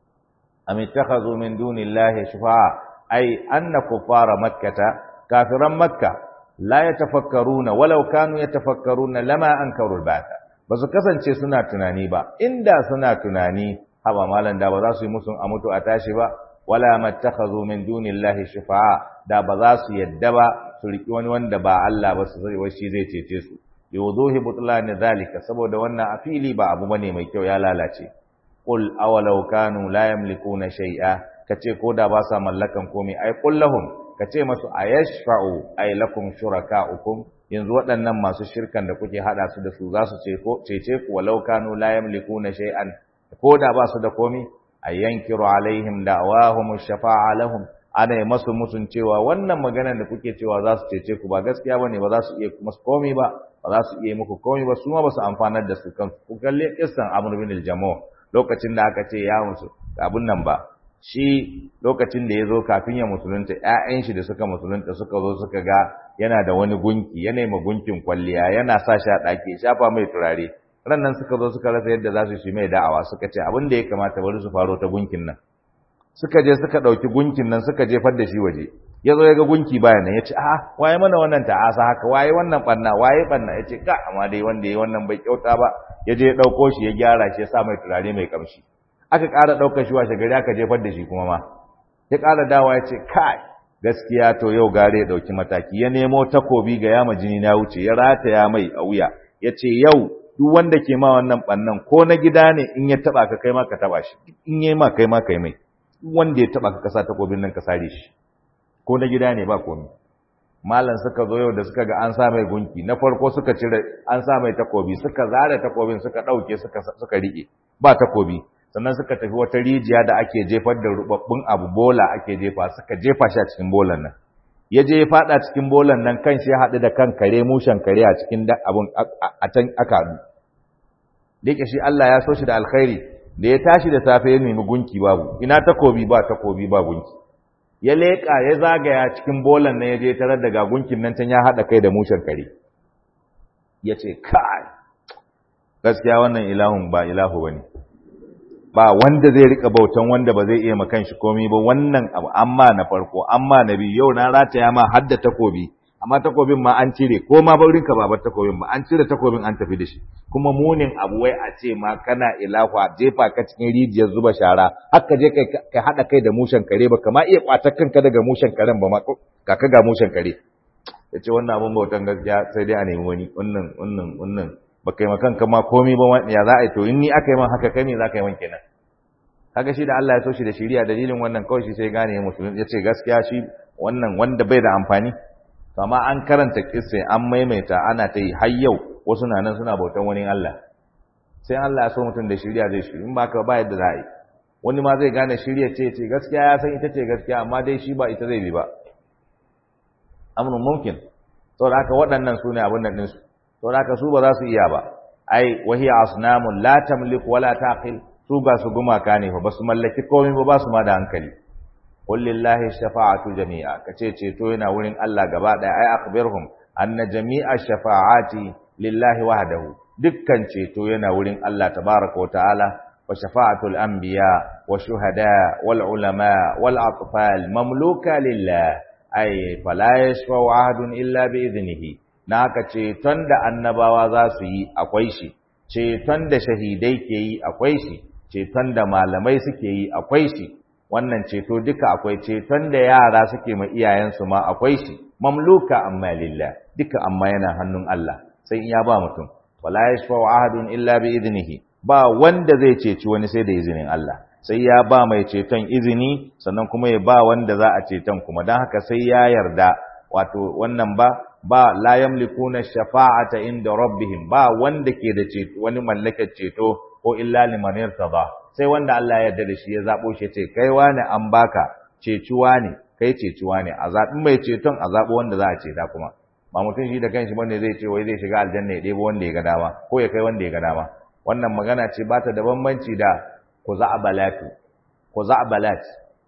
am ittakhazu min dunillahi shufa'a ai anna kuffara makkata kafiran makka la yatafakkaruna walau kanu yatafakkaruna lama ankaru al-ba'th basu kasance suna tunani ba inda suna tunani haba malan da ba za su yi musun a mutu a tashi ba wala mattakhazu min dunillahi shufa'a da ba za su yadda ba su riki wani wanda ba Allah ba su sai shi zai cece su yuduhi butlani zalika saboda wannan a fili ba abu bane mai kyau ya lalace qul awalau kanu la yamlikuna shay'a kace ko da ba sa mallakan komai ai qul lahum kace masu ayashfa'u ay lakum shuraka'ukum yanzu waɗannan masu shirkan da kuke hada su da su za su ce ko cece ku walau kanu la yamlikuna shay'an ko da ba su da komai ayyankiru alaihim da'wahum shafa'a lahum ana yi masu musun cewa wannan maganar da kuke cewa za su cece ku ba gaskiya bane ba za su iya masu komai ba ba za su iya muku komai ba su ma ba su amfanar da su kansu ku kalle kissan Amr bin al-Jamu lokacin da aka ce ya musu abun nan ba shi lokacin da ya zo kafin ya musulunta ƴaƴan shi da suka musulunta suka zo suka ga yana da wani gunki yana ma gunkin kwalliya yana sa shi a ɗaki shafa mai turare ran nan suka zo suka rasa yadda za su yi mai da'awa suka ce abin da ya kamata bari su faro ta gunkin nan suka je suka ɗauki gunkin nan suka jefar da shi waje ya zo ya ga gunki bayan nan ya ce a waye mana wannan ta'asa haka waye wannan ɓanna waye ɓanna ya ce ka amma dai wanda ya wannan bai kyauta ba ya je ya ɗauko shi ya gyara shi ya sa mai turare mai kamshi aka ƙara ɗaukar shi washe gari aka jefar da shi kuma ma ya ƙara dawa ya ce kai gaskiya to yau gare ya ɗauki mataki ya nemo takobi ga yama jini na wuce ya rataya mai a wuya ya ce yau duk wanda ke ma wannan ɓannan ko na gida ne in ya taɓa ka kai ma ka taɓa shi in ya ma kai ma kai mai wanda ya taba ka kasa takobin nan ka sare shi ko na gida ne ba komai malam suka zo yau da suka ga an sa mai gunki na farko suka cire an sa mai takobi suka zare takobin suka dauke suka suka rike ba takobi sannan suka tafi wata rijiya da ake jefar da rubabbun abu bola ake jefa suka jefa shi a cikin bolan nan ya je ya fada cikin bolan nan kan shi ya haɗu da kan kare mushen kare a cikin abun a can aka haɗu da yake shi Allah ya so shi da alkhairi da ya tashi da safe ya nemi gunki babu ina takobi ba takobi ba gunki ya leƙa ya zagaya cikin bolan nan ya je tarar da gunkin nan can ya haɗa kai da mushen kare ya ce kai gaskiya wannan ilahun ba ilahu bane ba wanda zai rika bautan wanda ba zai iya makan shi komai ba wannan abu amma na farko amma na biyu yau na rataya ma hadda takobi amma takobin ma an cire ko ma baurin ka babar takobin ba an cire takobin an tafi da shi kuma munin abu wai a ce ma kana ilahu a jefa ka cikin rijiyar zuba shara haka je kai ka hada kai da mushen kare ba kama iya kwatar kanka daga mushen karen ba ma ka ka ga mushen kare yace wannan abun bautan gaskiya sai dai a nemi wani wannan wannan wannan ba kai makan ka ma komai ba ya za a yi to in ni aka yi man haka kai ne za ka yi man kenan kaga shi da Allah ya so shi da shiriya dalilin wannan kawai shi sai gane musulmi yace gaskiya shi wannan wanda bai da amfani kama an karanta kisse an maimaita ana ta yi har yau wasu na nan suna bautan wani Allah sai Allah ya so mutum da shirya zai shiri in ba ka ba yadda za a yi wani ma zai gane shirya ce ce gaskiya ya san ita ce gaskiya amma dai shi ba ita zai bi ba amrun mumkin saboda haka waɗannan su ne abin nan ɗinsu saboda haka su ba za su iya ba ai wahiya asnamun la tamliku wala taqil su ga su gumaka ne fa ba su mallaki komai ba ba su ma da hankali qul lillahi shafa'atu jami'a kace ceto yana wurin Allah gaba daya ai akhbirhum anna jami'a shafa'ati lillahi wahdahu dukkan ceto yana wurin Allah tabaraka wa ta'ala wa shafa'atul anbiya wa shuhada wal ulama wal atfal mamluka lillah ay fala yashfa'u ahadun illa bi idnihi naka ceton da annabawa za su yi akwai shi ceton da shahidai ke yi akwai shi ceton da malamai suke yi akwai shi wannan ceto duka akwai ceton da yara suke ma iyayensu ma akwai shi mamluka amma lillah duka amma yana hannun Allah sai in ya ba mutum wala yashfa'u ahadun illa bi idnihi ba wanda zai ceci wani sai da izinin Allah sai ya ba mai ceton izini sannan kuma ya ba wanda za a ceton kuma dan haka sai ya yarda wato wannan ba ba la yamlikuna shafa'ata inda rabbihim ba wanda ke da ceto wani mallakar ceto ko illa liman yartada sai wanda Allah ya yarda da shi ya zabo shi ce kai wani an baka cecuwa ne kai cecuwa ne a zabi mai ceton a zabo wanda za a ceta kuma ba mutum shi da kanshi bane zai ce wai zai shiga aljanna ya debo wanda ya ga dama ko ya kai wanda ya ga dama wannan magana ce ba ta da bambanci da kuza'balatu kuza'balat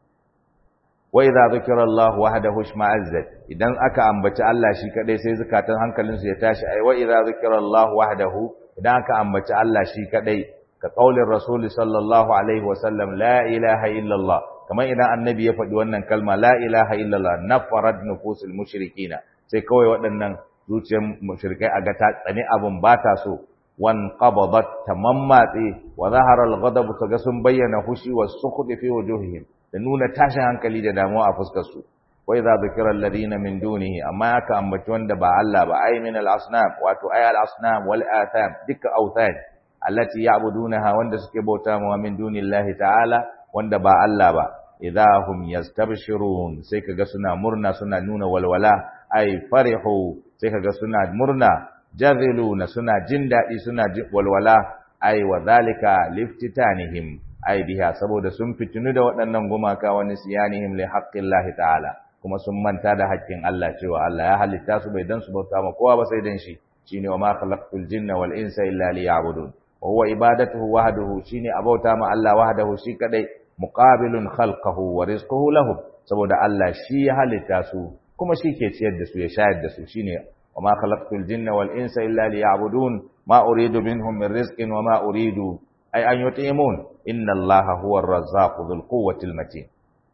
wa idza zikra Allah wahdahu shma'azzat idan aka ambaci Allah shi kadai sai zakatan hankalinsu ya tashi ai wa idza zikra Allah wahdahu idan aka ambaci Allah shi kadai ka qaulin rasul sallallahu alaihi wa sallam la ilaha illa Allah kamar idan annabi ya faɗi wannan kalma la ilaha illa Allah nafarat nufusul mushrikina sai kawai waɗannan zuciyar mushrikai a ga ta tsani abun ba ta so wan qabadat tamammatsi wa zahara al-ghadab kaga sun bayyana hushi wa sukhd fi wujuhihim da nuna tashin hankali da damuwa a fuskar su wa idza dhukira alladhina min dunihi amma aka ambaci wanda ba Allah ba ay min al-asnam wato ay al-asnam wal atham dukka awthan allati ya'budunaha wanda suke bauta ma min dunillahi ta'ala wanda ba Allah ba idza hum yastabshirun sai kaga suna murna suna nuna walwala ay farihu sai kaga suna murna jaziluna suna jin daɗi suna walwala ai wa zalika liftitanihim ai biha saboda sun fitinu da waɗannan gumaka wa nisyanihim li haqqillahi ta'ala kuma sun manta da haƙƙin Allah cewa Allah ya halitta su bai dan su bauta ma kowa ba sai dan shi shine wa ma khalaqtul jinna wal insa illa liya'budun wa huwa ibadatuhu wahdahu shine abauta ma Allah wahdahu shi kadai muqabilun khalqahu wa rizquhu lahum saboda Allah shi ya halitta su kuma shi ke ciyar da su ya shayar da su shine وما خلقت الجن والإنس إلا ليعبدون ما أريد منهم من رزق وما أريد أي أن يطعمون إن الله هو الرزاق ذو القوة المتين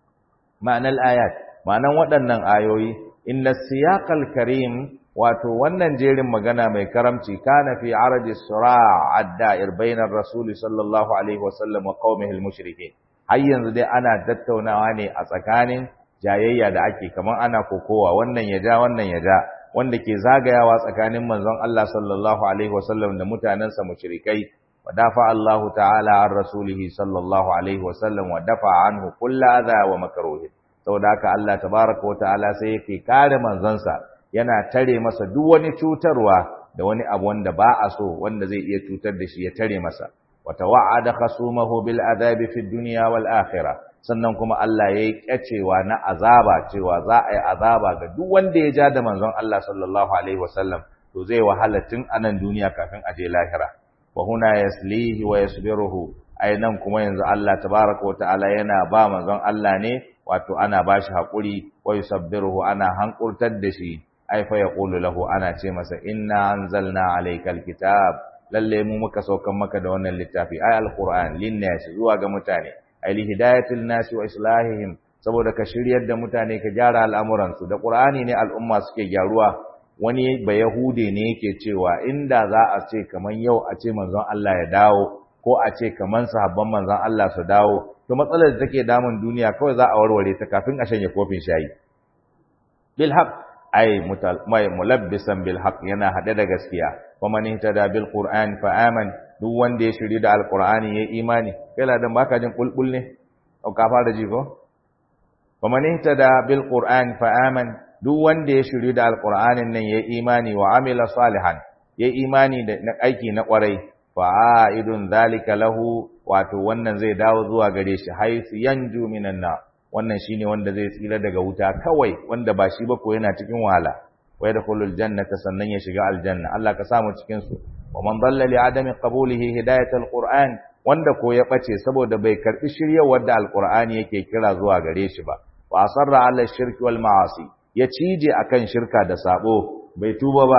معنى الآيات معنى waɗannan ayoyi inna siyaqal karim wato wannan jerin magana mai karamci kana fi araji sura' ad-da'ir bainar rasul sallallahu alaihi wasallam wa qaumihi al-mushrikeen har yanzu dai ana tattaunawa ne a tsakanin jayayya da ake kamar ana kokowa wannan ya ja wannan ya ja wanda ke zagayawa tsakanin manzon Allah sallallahu alaihi wasallam da mutanansa mushrikai wa dafa Allah ta'ala an rasulihi sallallahu alaihi wasallam wa dafa anhu kullu adha wa makruh saboda haka Allah tabaaraka wa ta'ala sai yake kare manzonsa yana tare masa duk wani cutarwa da wani abu wanda ba a so wanda zai iya cutar da shi ya tare masa wa tawa'ada khasumahu bil adabi fid dunya wal akhirah sannan kuma Allah ya yi kyacewa na azaba cewa za a yi azaba ga duk wanda ya ja da manzon Allah sallallahu alaihi wasallam to zai wahala tun a nan duniya kafin a je lahira wa huna yaslihi wa yasbiruhu ai nan kuma yanzu Allah tabaraka wa ta'ala yana ba manzon Allah ne wato ana ba shi haƙuri wa yusabbiruhu ana hankurtar da shi ai fa yaqulu lahu ana ce masa inna anzalna alaykal kitab lalle mu muka saukan maka da wannan littafi ai alquran linnas zuwa ga mutane ali hidayatul nasi wa islahihim saboda ka shiryar da mutane ka gyara al'amuransu da qur'ani ne al'umma suke gyaruwa wani ba yahude ne yake cewa inda za a ce kaman yau a ce manzon Allah ya dawo ko a ce kaman sahabban manzon Allah su dawo to matsalar da take damun duniya kawai za a warware ta kafin a shanye kofin shayi bil haqq ay mai mulabbisan bil haqq yana hade da gaskiya wa man ihtada bil qur'an fa aman duk wanda ya shiri da alqur'ani yayi imani kai ladan baka jin bulbul ne au ka fara ji ko wa man ihtada bil qur'an fa aman duk wanda ya shiri da alqur'anin nan yayi imani wa amila salihan yayi imani da aiki na kwarai fa aidun zalika lahu wato wannan zai dawo zuwa gare shi haisu yanju minan nar wannan shine wanda zai tsira daga wuta kawai wanda ba shi ba ko yana cikin wahala wa yadkhulul jannata sannan ya shiga aljanna Allah ka samu cikin su wa man dalla li adami qabulihi hidayatul qur'an wanda ko ya bace saboda bai karbi shiryawar da alqur'ani yake kira zuwa gare shi ba wa asarra ala shirki wal ma'asi ya cije akan shirka da sabo bai tuba ba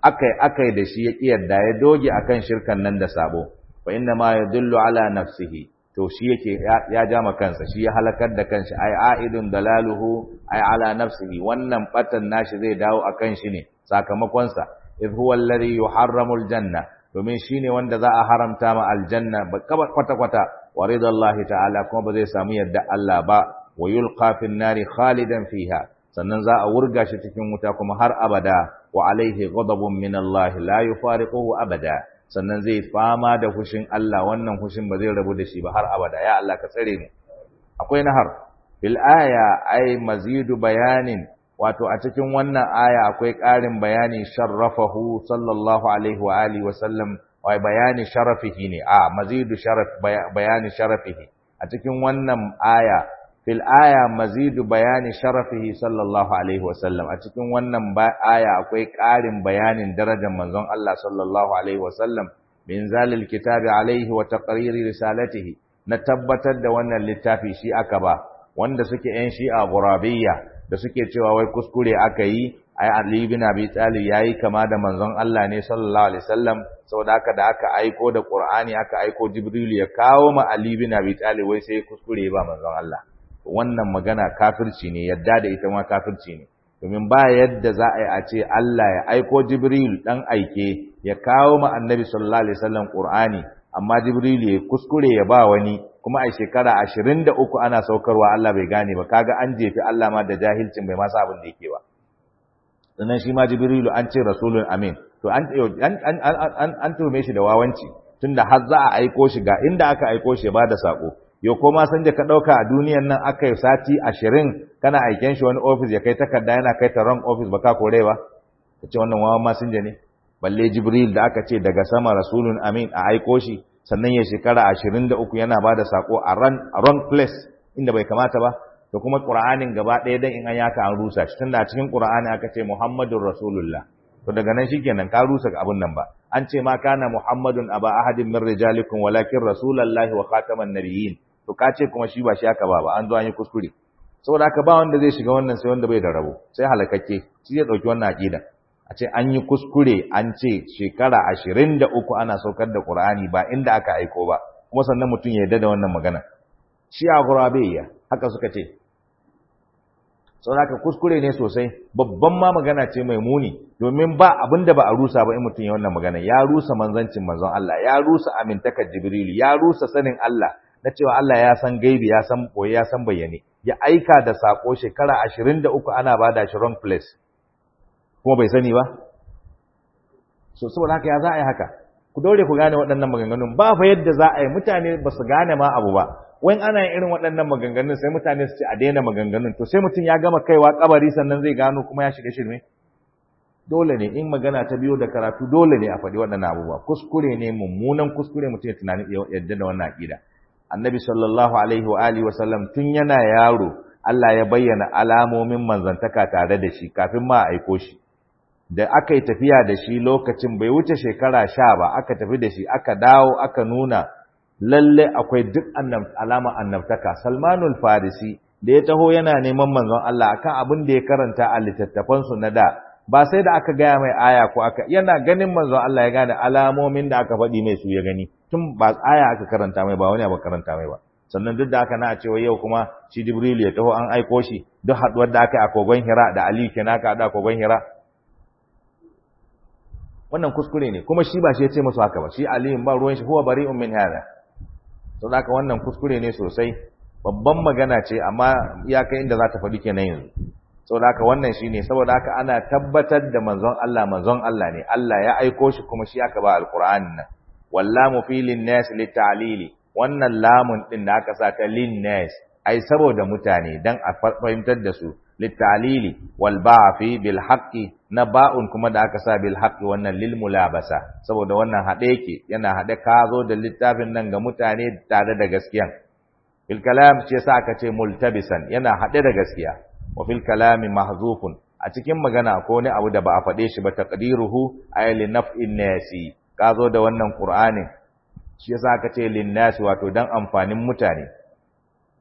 akai akai da shi ya kiyarda ya doge akan shirkan nan da sabo fa inna ma yadullu ala nafsihi to shi yake ya jama kansa shi ya halakar da kanshi ai aidun dalaluhu ai ala nafsihi wannan batan nashi zai dawo akan shi ne sakamakon sa idh huwa alladhi yuharramu aljanna domin shine wanda za a haramta ma aljanna ba kwata kwata wa ridallahi ta'ala kuma ba zai samu yadda Allah ba wa yulqa fin nari khalidan fiha sannan za a wurga shi cikin wuta kuma har abada wa alaihi ghadabun min Allah la yufariquhu abada sannan zai fama da fushin Allah wannan fushin ba zai rabu da shi ba har abada ya Allah ka tsare mu akwai nahar fil aya ay mazidu bayanin wato a cikin wannan aya akwai ƙarin bayani sharrafahu sallallahu alaihi wa alihi wa sallam wai bayani sharafihi ne a mazidu sharaf bayani sharafihi a cikin wannan aya fil aya mazidu bayani sharafihi sallallahu alaihi wa sallam a cikin wannan aya akwai ƙarin bayanin darajar manzon Allah sallallahu alaihi wa sallam min zalil kitabi alaihi wa taqriri risalatihi na tabbatar da wannan littafi shi aka ba wanda suke yan shi'a gurabiyya da suke cewa wai kuskure aka yi ai Ali bin Abi Talib yayi kama da manzon Allah ne sallallahu alaihi wasallam saboda haka da aka aiko da Qur'ani aka aiko Jibril ya kawo ma Ali bin Abi Talib wai sai kuskure ba manzon Allah wannan magana kafirci ne yadda da ita ma kafirci ne domin ba yadda za a yi a ce Allah ya aiko Jibril dan aike ya kawo ma Annabi sallallahu alaihi wasallam Qur'ani amma Jibril ya kuskure ya ba wani kuma a shekara ashirin da uku ana saukarwa Allah bai gane ba kaga an jefi Allah ma da jahilcin bai masa abin da yake ba sannan shi ma jibrilu an ce rasulun amin to an an an an tume shi da wawanci tunda har za a aiko shi ga inda aka aiko shi ba da sako yo ko ma san da ka dauka a duniyan nan aka yi sati ashirin kana aiken shi wani office ya kai takarda yana kai ta wrong office ba ka kore ba kace wannan wawan masinja ne balle jibril da aka ce daga sama rasulun amin a aiko shi sannan ya shekara ashirin da uku yana ba da saƙo a wrong place inda bai kamata ba da kuma ƙura'anin gaba ɗaya don in an yaka an rusa shi tunda a cikin ƙura'ani aka ce muhammadun rasulullah to daga nan shi kenan ka rusa abin nan ba an ce ma kana muhammadun aba ahadin min rijalikum walakin rasulallahi wa khataman nabiyyin to ka ce kuma shi ba shi aka ba ba an zo an yi kuskure saboda haka ba wanda zai shiga wannan sai wanda bai da rabo sai halakakke shi zai ɗauki wannan aƙida a ce an yi kuskure an ce shekara ashirin da uku ana saukar da ƙur'ani ba inda aka aiko ba kuma sannan mutum ya yarda da wannan magana shi a gurabiyya haka suka ce sau haka kuskure ne sosai babban ma magana ce mai muni domin ba abin da ba a rusa ba in mutum ya wannan magana ya rusa manzancin manzon Allah ya rusa amintakar jibrilu ya rusa sanin Allah na cewa Allah ya san gaibi ya san boye ya san bayyane ya aika da sako shekara ashirin da uku ana bada shi wrong place kuma bai sani ba so saboda haka ya za a yi haka ku daure ku gane waɗannan maganganun ba fa yadda za a yi mutane ba su gane ma abu ba wani ana yin irin waɗannan maganganun sai mutane su ce a daina maganganun to sai mutum ya gama kaiwa kabari sannan zai gano kuma ya shiga shirme dole ne in magana ta biyo da karatu dole ne a faɗi waɗannan abubuwa kuskure ne mummunan kuskure mutum ya tunani yadda da wannan aƙida annabi sallallahu alaihi wa alihi wa sallam tun yana yaro Allah ya bayyana alamomin manzantaka tare da shi kafin ma a aiko shi da aka yi tafiya da shi lokacin bai wuce shekara sha ba aka tafi da shi aka dawo aka nuna lalle akwai duk alama annabtaka salmanul farisi da ya taho yana neman manzon Allah akan abin da ya karanta a littattafansu na da ba sai da aka gaya mai aya ko aka yana ganin manzon Allah ya gane alamomin da aka faɗi mai su ya gani tun ba aya aka karanta mai ba wani abu karanta mai ba sannan duk da aka na cewa yau kuma shi Jibril ya taho an aiko shi duk haduwar da aka yi a kogon Hira da Ali kenan aka haɗu a kogon Hira wannan kuskure ne kuma shi ba shi ya ce musu haka ba shi Ali ba ruwan shi huwa bari'un min hada to haka wannan kuskure ne sosai babban magana ce amma ya kai inda za ta faɗi kenan yanzu saboda haka wannan shine saboda haka ana tabbatar da manzon Allah manzon Allah ne Allah ya aiko shi kuma shi aka ba alqur'anin nan wallamu fi linnas litalili wannan lamun din da aka sa ta linnas ai saboda mutane dan a fahimtar da su litalili wal ba'fi bil haqqi na ba'un kuma da aka sa bil haqqi wannan lil mulabasa saboda wannan hade yake yana hade ka zo da littafin nan ga mutane tare da gaskiya bil kalam ce sa aka ce multabisan yana hade da gaskiya wa fil kalami mahzufun a cikin magana ko ne abu da ba a fade shi ba taqdiruhu ay li naf'in nasi ka zo da wannan qur'anin shi yasa aka ce lin nasi wato dan amfanin mutane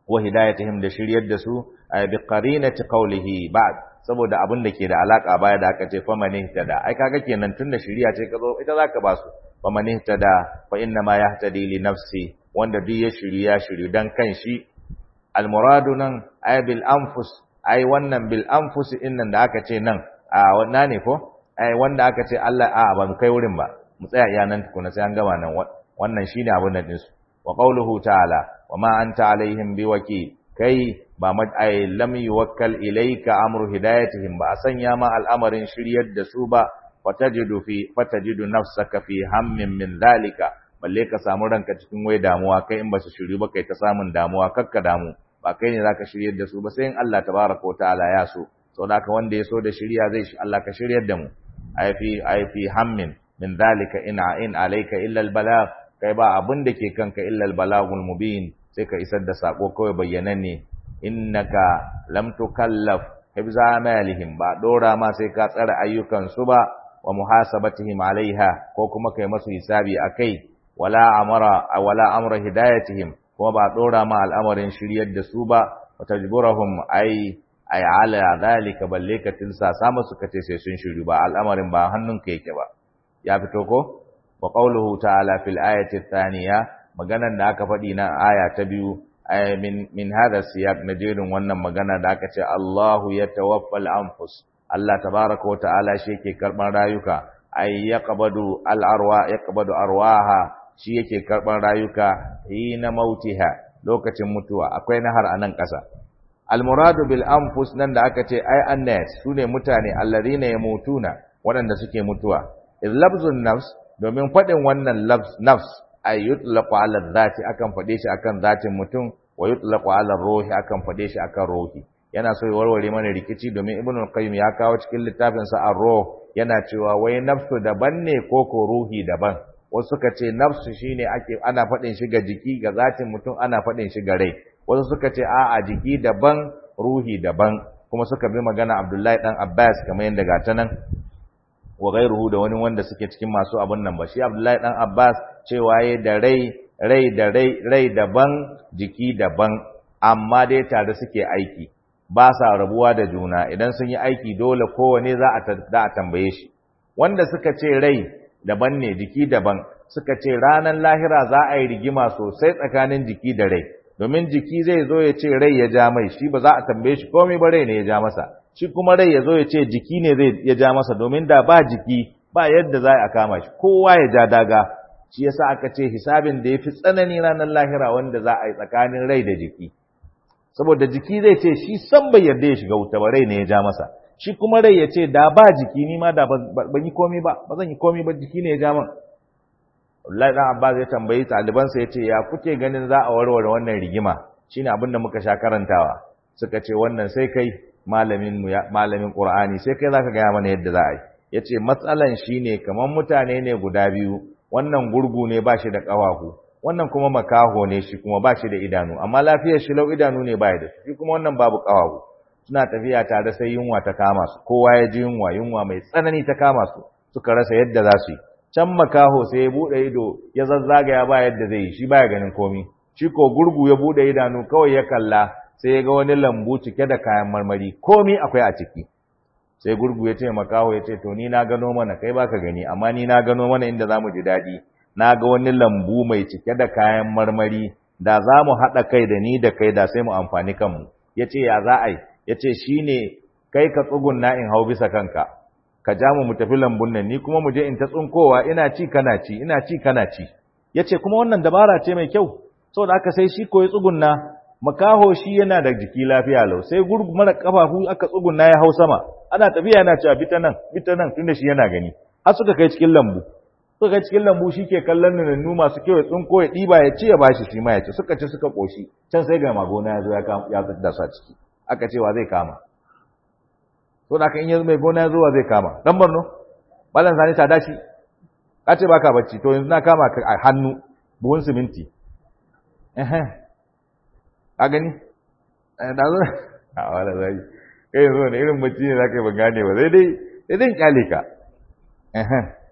wa hidayatihim da shiryar da su ay bi qarinati qawlihi ba'd saboda abin da ke da alaka baya da aka ce fa man ihtada ai kaga kenan tunda shiriya ce ka zo ita zaka ba su fa man ihtada fa inna ma yahtadi li nafsi wanda duk ya shiri ya shiri dan kanshi al muradu nan ay bil anfus ai wannan bil anfus innan da aka ce nan a wannan ne ko ai wanda aka ce Allah a ba mu kai wurin ba mu tsaya iya nan tukuna sai an gama nan wannan shine abin nan din su wa qawluhu ta'ala wa ma anta alaihim biwaki kai ba mad ay lam yuwakkal ilayka amru hidayatihim ba a sanya ma al'amarin shiryar da su ba fatajidu fi fatajidu nafsaka fi hammin min dhalika balle ka samu ranka cikin wai damuwa kai in ba su shiryu ba kai ta samun damuwa kakka damu ba kai ne zaka shiryar da su ba sai in Allah tabaraka wa ta'ala ya so saboda haka wanda ya so da shirya zai shi Allah ka shiryar da mu ay fi ay fi hammin min dhalika in in alayka illa al balagh kai ba abin da ke kanka illa al balagul mubin sai ka isar da sako kawai bayyananne innaka lam tukallaf hibza malihim ba dora ma sai ka tsara ayyukan su ba wa muhasabatihim alaiha ko kuma kai masu hisabi akai wala amara wala amra hidayatihim kuma ba dora ma al'amarin shiryar da su ba wa tajburahum ai ai ala zalika balle ka tilsa sama suka ce sai sun shiru ba al'amarin ba hannunka yake ba ya fito ko wa qawluhu ta'ala fil ayati thaniya maganan da aka faɗi na aya ta biyu ay min min hada siyaq na jerin wannan magana da aka ce Allahu yatawaffal anfus Allah tabaraka wa ta'ala shi yake karban rayuka ay yaqbadu al arwa yaqbadu arwaha shi yake karban rayuka hina mautiha lokacin mutuwa akwai nahar anan ƙasa al muradu bil anfus nan da aka ce ay annas sune mutane alladhina yamutuna waɗanda suke mutuwa iz labzun nafs domin faɗin wannan nafs ay yutlaqu ala dhati akan fade shi akan zatin mutum wa yutlaqu ala ruhi akan fade shi akan ruhi yana so ya warware mana rikici domin ibnu qayyim ya kawo cikin littafin sa ar-ruh yana cewa wai nafsu daban ne ko ko ruhi daban wasu suka ce nafsu shine ake ana fadin shi ga jiki ga zatin mutum ana fadin shi ga rai wasu suka ce a a jiki daban ruhi daban kuma suka bi magana Abdullahi dan Abbas kamar yadda ga ta nan wa gairuhu da wani wanda suke cikin masu abun nan ba shi Abdullahi dan Abbas cewa yayi da rai rai da rai rai daban jiki daban amma dai tare suke aiki ba sa rabuwa da juna idan sun yi aiki dole kowane za a za a tambaye shi wanda suka ce rai daban ne jiki daban suka ce ranar lahira za a yi rigima sosai tsakanin jiki da rai domin jiki zai zo ya ce rai ya ja mai shi ba za a tambaye shi komai ba rai ne ya ja masa shi kuma rai ya zo ya ce jiki ne zai ya ja masa domin da ba jiki ba yadda za a kama shi kowa ya ja daga shi yasa aka ce hisabin da yafi tsanani ranar lahira wanda za a yi tsakanin rai da jiki saboda jiki zai ce shi san bai yarda ya shiga wuta ba rai ne ya ja masa shi kuma rai ya ce da ba jiki ni ma da ban yi komai ba ba zan yi komai ba jiki ne ya ja min Abdullahi dan Abbas ya tambayi ɗalibansa ya ce ya kuke ganin za a warware wannan rigima shine abin da muka sha karantawa suka ce wannan sai kai malamin mu malamin Qur'ani sai kai zaka gaya mana yadda za a yi yace matsalan shine kaman mutane ne guda biyu wannan gurgu ne ba shi da ƙawahu wannan kuma makaho ne shi kuma ba shi da idanu amma lafiyar shi lau idanu ne baya da shi kuma wannan babu ƙawahu suna tafiya tare sai yunwa ta kama su kowa ya ji yunwa yunwa mai tsanani ta kama su suka rasa yadda za su yi can makaho sai ya buɗe ido ya zazzagaya ba yadda zai yi shi baya ganin komi shi ko gurgu ya buɗe idanu kawai ya kalla sai ya ga wani lambu cike da kayan marmari komi akwai a ciki sai gurgu ya ce makaho ya ce to ni na gano mana kai baka gani amma ni na gano mana inda zamu ji daɗi na ga wani lambu mai cike da kayan marmari da za mu haɗa kai da ni da kai da sai mu amfani kanmu ya ce ya za a yi ya ce shi ne kai ka tsugunna in hau bisa kanka ka ja mu mu tafi lambun nan ni kuma mu je in ta tsunkowa ina ci kana ci ina ci kana ci ya ce kuma wannan dabara ce mai kyau saboda aka sai shi koyi tsugunna makaho shi yana da jiki lafiya lau sai gurgu mara kafafu aka tsugunna ya hau sama ana tafiya yana cewa bita nan bita nan tunda shi yana gani har suka kai cikin lambu suka kai cikin lambu shi ke kallon nunannu masu kyau ya tsunko ya ɗiba ya ci ya bashi shi ma ya ci suka ci suka ƙoshi can sai ga magona ya zo ya da su a ciki aka cewa zai kama to da in yanzu mai gona ya zo wa zai kama dan Borno ballan sani ta dashi ka ce baka bacci to yanzu na kama ka a hannu buhun siminti eh a gani da zo a wala zai kai yanzu ne irin bacci ne zaka yi ban gane ba sai dai sai dai kyale ka eh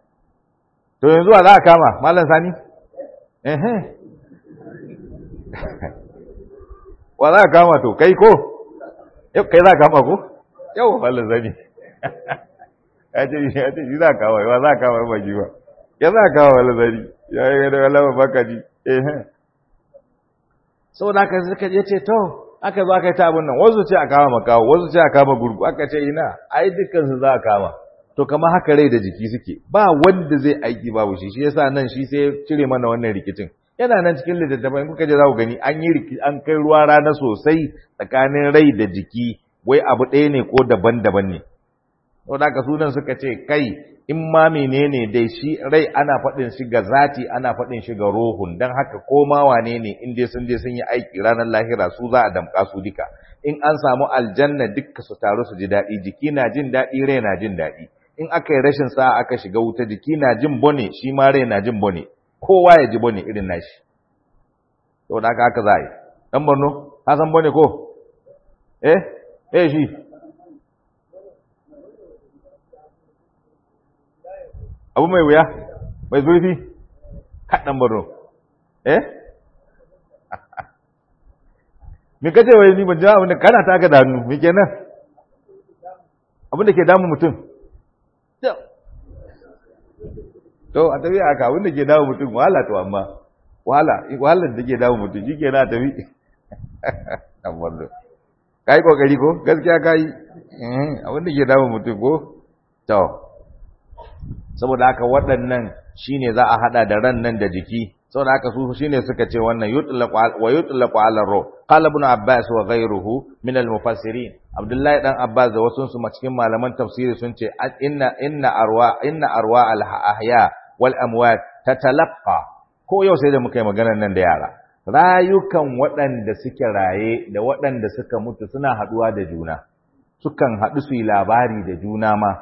to yanzu za a kama mallan sani eh wa za ka kama to kai ko yau kai za ka kama ko yau wallan zani ya ce ya ce shi za ka kama wa za ka kama ba shi ba ya za ka kama wallan zani ya yi gada wallan ba baka ji eh saboda haka suka je ce to aka zo aka yi ta abin nan wasu ce a kama makawo wasu ce a kama gurgu aka ce ina ai dukkan su za a kama to kamar haka rai da jiki suke ba wanda zai aiki babu shi shi yasa nan shi sai cire mana wannan rikicin yana nan cikin littattafai kuka je za ku gani an yi an kai ruwa rana sosai tsakanin rai da jiki wai abu ɗaya ne ko daban-daban ne saboda haka sunan suka ce kai in ma menene dai shi rai ana faɗin shi ga zati ana faɗin shi ga ruhun dan haka ko ma wane ne in dai sun je sun yi aiki ranar lahira su za a damƙa su duka in an samu aljanna dukka su taru su ji daɗi jiki na jin daɗi rai na jin daɗi in aka yi rashin sa'a aka shiga wuta jiki na jin bone shi ma rai na jin bone kowa ya ji bone irin nashi saboda haka haka za a yi ɗan borno ka san bone ko eh eh shi abu mai wuya mai zurfi kaɗan borno eh me kace wai ni ban ji abin da kana ta ka da hannu me kenan abin da ke damun mutum to a tafi aka abin da ke damun mutum wahala to amma wahala wahalar da ke damun mutum shi ke na tafi dan borno ka yi kokari ko gaskiya ka yi abin da ke damun mutum ko to saboda haka waɗannan shine za a hada da ran nan da jiki saboda haka su shine suka ce wannan yutlaqu wa yutlaqu ala ruh qala ibn abbas wa ghayruhu min al mufassirin abdullahi dan abbas da wasu su cikin malaman tafsiri sun ce inna inna arwa inna arwa al ahya wal amwat tatalaqqa ko yau sai da muka yi maganar nan da yara rayukan waɗanda suke raye da waɗanda suka mutu suna haɗuwa da juna sukan haɗu su yi labari da juna ma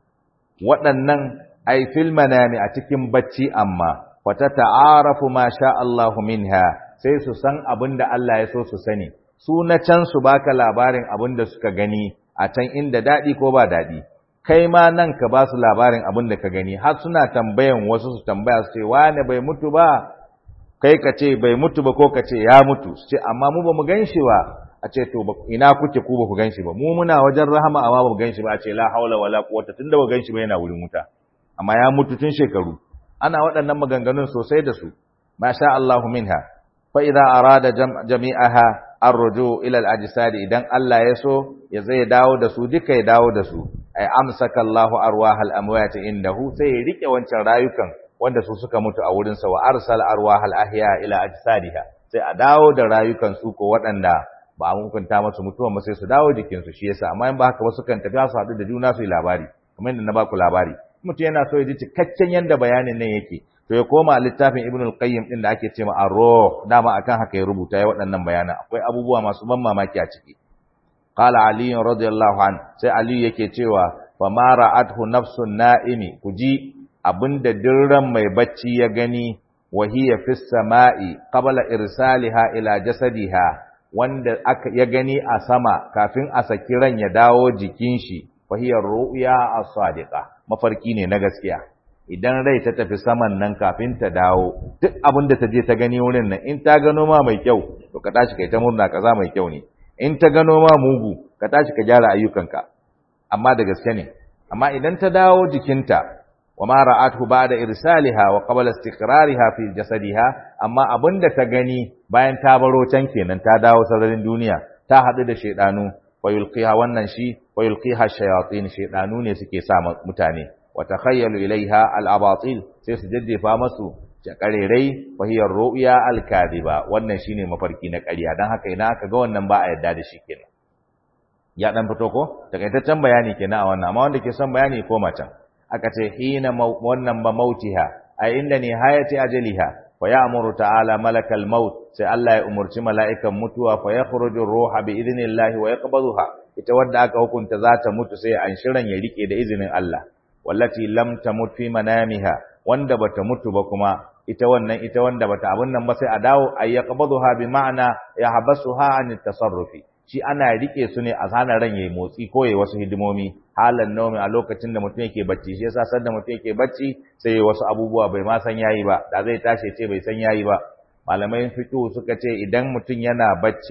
waɗannan ai fil manami a cikin bacci amma wata ta'arafu ma sha Allahu minha sai su san abin da Allah ya so su sani su na can su baka labarin abin da suka gani a can inda daɗi ko ba daɗi kai ma nan ka ba su labarin abin da ka gani har suna tambayan wasu su tambaya su ce wane bai mutu ba kai ka ce bai mutu ba ko ka ce ya mutu su ce amma mu ba mu gan shi ba a ce to ina kuke ku ba ku gan shi ba mu muna wajen rahama amma ba mu gan shi ba a ce la haula wala quwwata tunda ba gan shi ba yana wurin wuta amma ya mutu tun shekaru ana waɗannan maganganun sosai da su masha Allahu minha fa idza arada jami'aha arruju ila al-ajsad idan Allah ya so ya zai dawo da su duka ya dawo da su ay amsaka Allahu arwahal amwat indahu sai ya rike wancan rayukan wanda su suka mutu a wurin sa wa arsal arwahal ahya ila ajsadiha sai a dawo da rayukan su ko waɗanda ba a hukunta masu mutuwa ba sai su dawo jikin su shi yasa amma in ba haka ba sukan tafi su haɗu da juna su yi labari kamar yadda na baku labari mutum yana so ya ji cikakken yanda bayanin nan yake to ya koma littafin Ibn al-Qayyim din da ake cewa Ar-Ruh dama akan haka ya rubuta ya waɗannan bayanan akwai abubuwa masu ban mamaki a ciki qala Ali radiyallahu an sai Ali yake cewa fa ma ra'athu nafsun na'imi kuji abinda dirran mai bacci ya gani wa hiya fis sama'i qabla irsaliha ila jasadiha wanda aka ya gani a sama kafin a saki ran ya dawo jikin shi fa hiya ru'ya as-sadiqa mafarki ne na gaskiya idan rai ta tafi saman nan kafin ta dawo duk abin da ta je ta gani wurin nan in ta gano ma mai kyau to ka tashi kai ta murna kaza mai kyau ne in ta gano ma mugu ka tashi ka gyara ayyukanka amma da gaske ne amma idan ta dawo jikinta wa ma ra'athu ba'da irsaliha wa qabla istiqrariha fi jasadiha amma abinda ta gani bayan ta baro can kenan ta dawo sararin duniya ta hadu da shedanu wa yulqiha wannan shi wa yulqiha shayatin shedanu ne suke sa mutane wa takhayyalu ilaiha al-abatil sai su jaddefa masu jakarerai wa hiya ru'ya al-kadiba wannan shine mafarki na ƙarya dan haka ina aka ga wannan ba a yadda da shi kenan ya dan fito ko takaitaccen bayani kenan a wannan amma wanda ke son bayani ko macen aka ce hina wannan ba mautiha a inda ne hayati ajaliha fa ya'muru ta'ala malakal maut sai Allah ya umurci mala'ikan mutuwa fa yakhruju ruha bi idnillahi wa yaqbaduha ita wadda aka hukunta za ta mutu sai an shirin ya rike da izinin Allah wallati lam tamut fi manamiha wanda bata mutu ba kuma ita wannan ita wanda bata abun nan ba sai a dawo ay yaqbaduha bi ma'ana yahbasuha an tasarrufi shi ana rike su ne a hana ran yayi motsi ko yayi wasu hidimomi halan naumi a lokacin da mutum yake bacci shi yasa sanda mutum yake bacci sai yayi wasu abubuwa bai ma san yayi ba da zai tashi ce bai san yayi ba malamai fiqh suka ce idan mutum yana bacci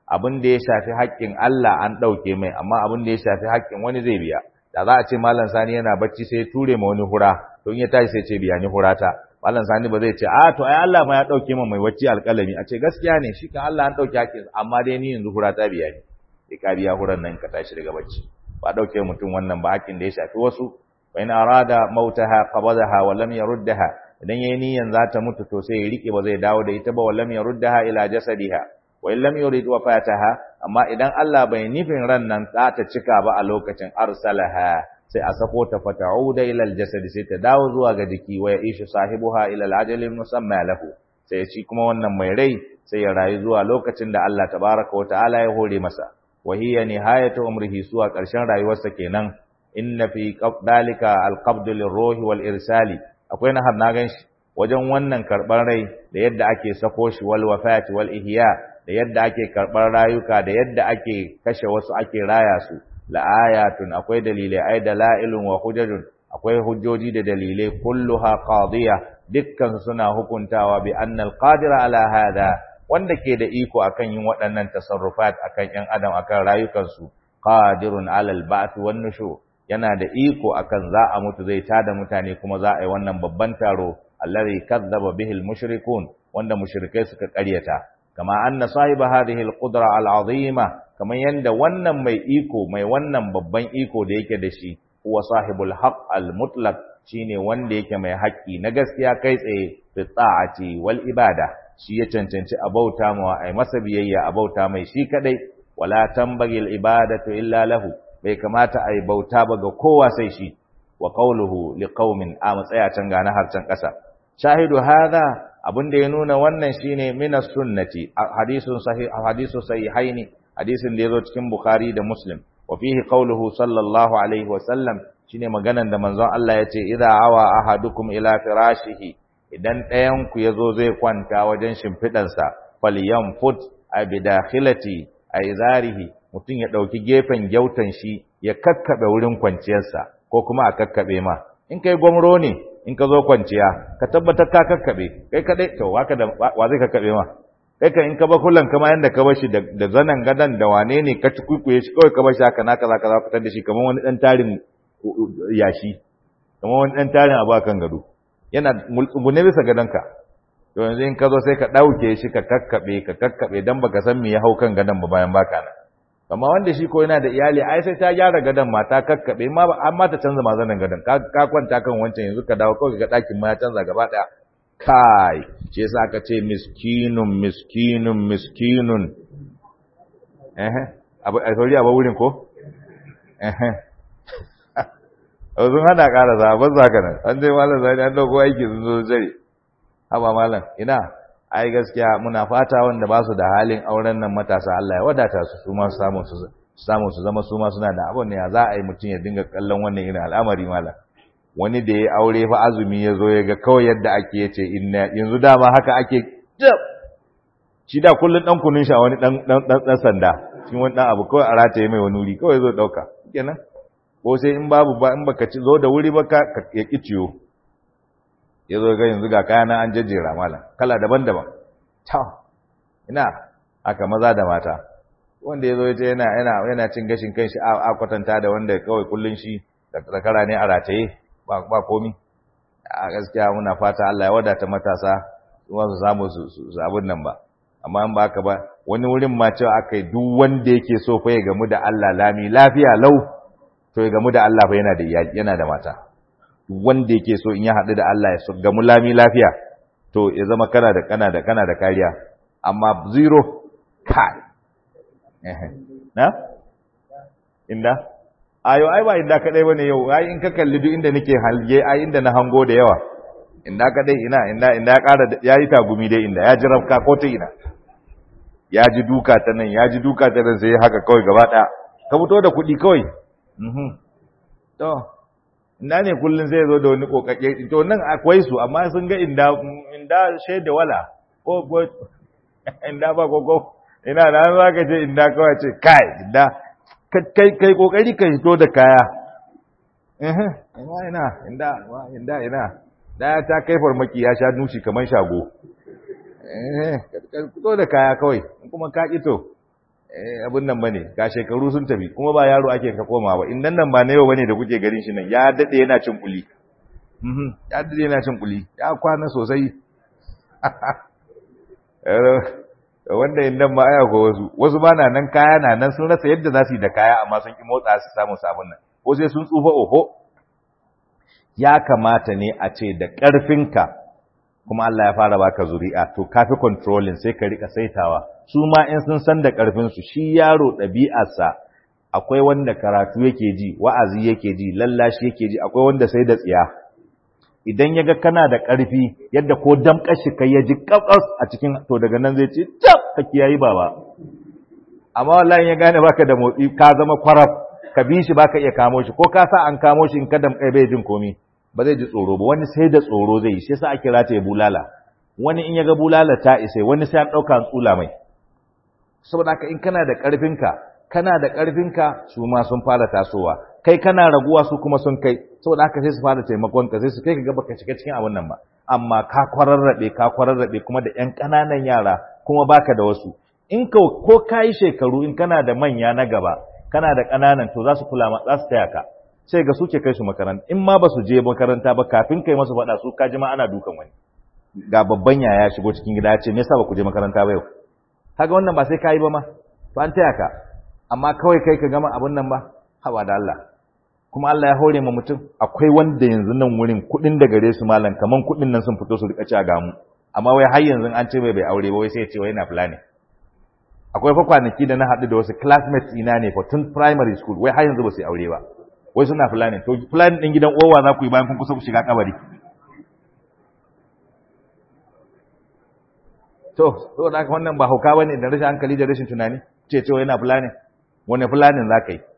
abin da ya shafi haƙƙin Allah an ɗauke mai amma abin da ya shafi haƙƙin wani zai biya da za a ce malam sani yana bacci sai ya ture ma wani hura to in ya tashi sai ce biya ni hurata malam sani ba zai ce a to ai Allah ma ya ɗauke ma mai bacci alƙalami a ce gaskiya ne shi kan Allah an ɗauke haƙƙin amma dai ni yanzu hurata biya ni sai ka biya huran nan ka tashi daga bacci ba ɗauke mutum wannan ba haƙƙin da ya shafi wasu wa in arada mautaha qabadaha wa lam yaruddaha idan yayi niyan za ta mutu to sai ya rike ba zai dawo da ita ba wa lam yaruddaha ila jasadiha wa in lam yurid wafataha amma idan Allah bai nufin ran nan za ta cika ba a lokacin arsalaha sai a sako ta fata'uda ila aljasad sai ta dawo zuwa ga jiki wa ya'ishu sahibuha ila alajali musamma lahu sai shi kuma wannan mai rai sai ya rayu zuwa lokacin da Allah tabaraka wa ta'ala ya hore masa wa hiya nihayatu umrihi suwa karshen rayuwarsa kenan inna fi dalika alqabd lirruhi wal irsali akwai na na ganshi wajen wannan karban rai da yadda ake sako shi wal wafati wal ihya da yadda ake karɓar rayuka da yadda ake kashe wasu ake raya su la'ayatun akwai dalilai ai dalailun wa hujajun akwai hujjoji da dalilai kulluha qadiya dukkan suna hukuntawa bi anna alqadira ala hada wanda ke da iko akan yin waɗannan tasarrufat akan ƴan adam akan rayukansu qadirun ala alba'th wan nushur yana da iko akan za a mutu zai tada mutane kuma za a yi wannan babban taro alladhi kadzdzaba bihi almushrikun wanda mushrikai suka ƙaryata kama anna sahiba hadhihi alqudra alazima kaman yanda wannan mai iko mai wannan babban iko da yake da shi huwa sahibul haqq almutlaq shine wanda yake mai haƙƙi na gaskiya kai tsaye fi ta'ati wal ibada shi ya cancanci abauta mawa ai masa biyayya abauta mai shi kadai wala tambagil ibadatu illa lahu bai kamata ai bauta ba ga kowa sai shi wa qawluhu liqaumin a matsaya can ga na harcan ƙasa shahidu hadha abin da ya nuna wannan shine minas sunnati hadisun sahih hadisu sahihaini hadisin da yazo cikin bukhari da muslim wa fihi qawluhu sallallahu alaihi wa sallam shine maganan da manzon Allah yace idza awa ahadukum ila firashihi idan ɗayan ku yazo zai kwanta wajen shimfidansa falyamfut a bidakhilati a izarihi mutum ya dauki gefen gyautan shi ya kakkabe wurin kwanciyarsa ko kuma a kakkabe ma in kai gwamro ne in ka zo kwanciya ka tabbatar ka kakkabe kai kadai to waka da wa zai kakkabe ma kai ka in ka ba kullan kama yanda ka bashi da, da zanan gadan da wane ne ka ci kuikuye shi kawai ka bashi haka naka zaka za fitar da shi kamar wani dan tarin yashi kamar wani dan tarin abu akan gado yana multsugune bisa gadonka to yanzu in ka zo sai ka dauke shi ka kakkabe ka kakkabe dan baka san me ya hau kan gadon ba bayan baka nan amma wanda shi ko yana da iyali ai sai ta gyara gadon mata kakkabe ma amma ta canza mazanin gadon ka kwanta kan wancan yanzu ka dawo kawai ga ɗakin ma ya canza gaba ɗaya kai shi yasa aka ce miskinun miskinun miskinun eh abu a sauri abu wurin ko eh sun hana ƙara za ban za ka nan an dai malam zai an dauko aiki sun zo jare haba malam ina ai gaskiya muna fata wanda ba su da halin auren nan matasa Allah ya wadata su su ma su samu su samu su zama su ma suna da abun ne ya za a yi mutum ya dinga kallon wannan irin al'amari malam wani da ya aure fa azumi ya zo ya ga kawai yadda ake yace inna yanzu dama haka ake shi da kullun dan kunun sha wani dan dan dan sanda shi wani dan abu kawai a rataye mai wani wuri kawai zo dauka kenan ko sai in babu ba in baka ci zo da wuri ba ka ya ki ciyo ya zo ga yanzu ga kayana an jajjera malam kala daban-daban ta ina aka maza da mata wanda ya zo ya ce yana yana yana cin gashin kanshi a kwatanta da wanda kawai kullun shi da zakara ne a rataye ba ba komi a gaskiya muna fata Allah ya wadata matasa kuma su samu su abun nan ba amma in ba haka ba wani wurin ma cewa akai duk wanda yake so fa ya gamu da Allah lami lafiya lau to ya gamu da Allah fa yana da yana da mata wanda yake so in ya haɗu da Allah ya gamu lami lafiya to ya zama kana da kana da kana da kariya amma zero kai na inda ayo ai ba inda kadai bane yau ai in ka kalli duk inda nake halge ai inda na hango da yawa inda kadai ina inda inda ya ƙara yayi tagumi dai inda ya ji rafka ko ta ina ya ji duka ta nan ya ji duka ta nan sai haka kawai gaba ɗaya ka fito da kuɗi kawai to ina ne kullun zai zo da wani kokake to nan akwai su amma sun ga inda inda shaida wala ko ko inda ba ko ko ina da za ka ce inda kawai ce kai inda kai kai kokari ka fito da kaya eh ina ina inda inda ina da ta kai farmaki ya sha nushi kamar shago eh ka fito da kaya kawai kuma ka ito abin nan bane ga shekaru sun tafi kuma ba yaro ake ka koma ba in nan nan ba na yau bane da kuke garin shi nan ya dade yana cin kuli mhm ya dade yana cin kuli ya kwana sosai wanda in nan ma aya ko wasu wasu ba na nan kaya na nan sun rasa yadda za su yi da kaya amma sun ki motsa su samu sabon nan ko sai sun tsufa oho ya kamata ne a ce da ƙarfinka kuma Allah ya fara baka zuri'a to kafi controlling sai ka rika saitawa su ma in sun san da ƙarfin su shi yaro ɗabi'arsa akwai wanda karatu yake ji wa'azi yake ji lallashi yake ji akwai wanda sai da tsiya idan ya ga kana da ƙarfi yadda ko damƙar shi kai ya ji ƙaƙas a cikin to daga nan zai ce tab ka kiyayi baba amma wallahi ya gane baka da motsi ka zama kwaraf ka bi shi baka iya kamo shi ko ka sa an kamo shi in ka damƙai bai jin komi ba zai ji tsoro ba wani sai da tsoro zai yi shi yasa ake rataye bulala wani in ya ga bulala ta isa wani sai an ɗauka an tsula mai saboda haka in kana da ƙarfinka kana da ƙarfinka su ma sun fara tasowa kai kana raguwa su kuma sun kai saboda haka sai su fara taimakon ka sai su kai ka ga baka shiga cikin abin nan ba amma ka kwararrabe ka kwararrabe kuma da ƴan ƙananan yara kuma baka da wasu in ka ko kai shekaru in kana da manya na gaba kana da ƙananan to za su kula ma za su taya ka sai ga suke kai su makaranta in ma ba su je makaranta ba kafin kai masu faɗa su ka ji ma ana dukan wani ga babban yaya shigo cikin gida ya ce me yasa ba ku je makaranta ba yau kaga wannan ba sai ka yi ba ma to an taya ka amma kawai kai ka gama abin nan ba haba da Allah kuma Allah ya hore ma mutum akwai wanda yanzu nan wurin kuɗin da gare su malam kaman kuɗin nan sun fito su rika ci a gamu amma wai har yanzu an ce bai bai aure ba wai sai ya ce wai yana fulani akwai fa kwanaki da na haɗu da wasu classmates ina ne fa tun primary school wai har yanzu ba su yi aure ba wai suna fulani to fulani din gidan owa za ku yi bayan kun kusa ku shiga kabari to saboda haka wannan ba hauka bane da rashin hankali da rashin tunani ce cewa yana fulani wani fulanin za ka yi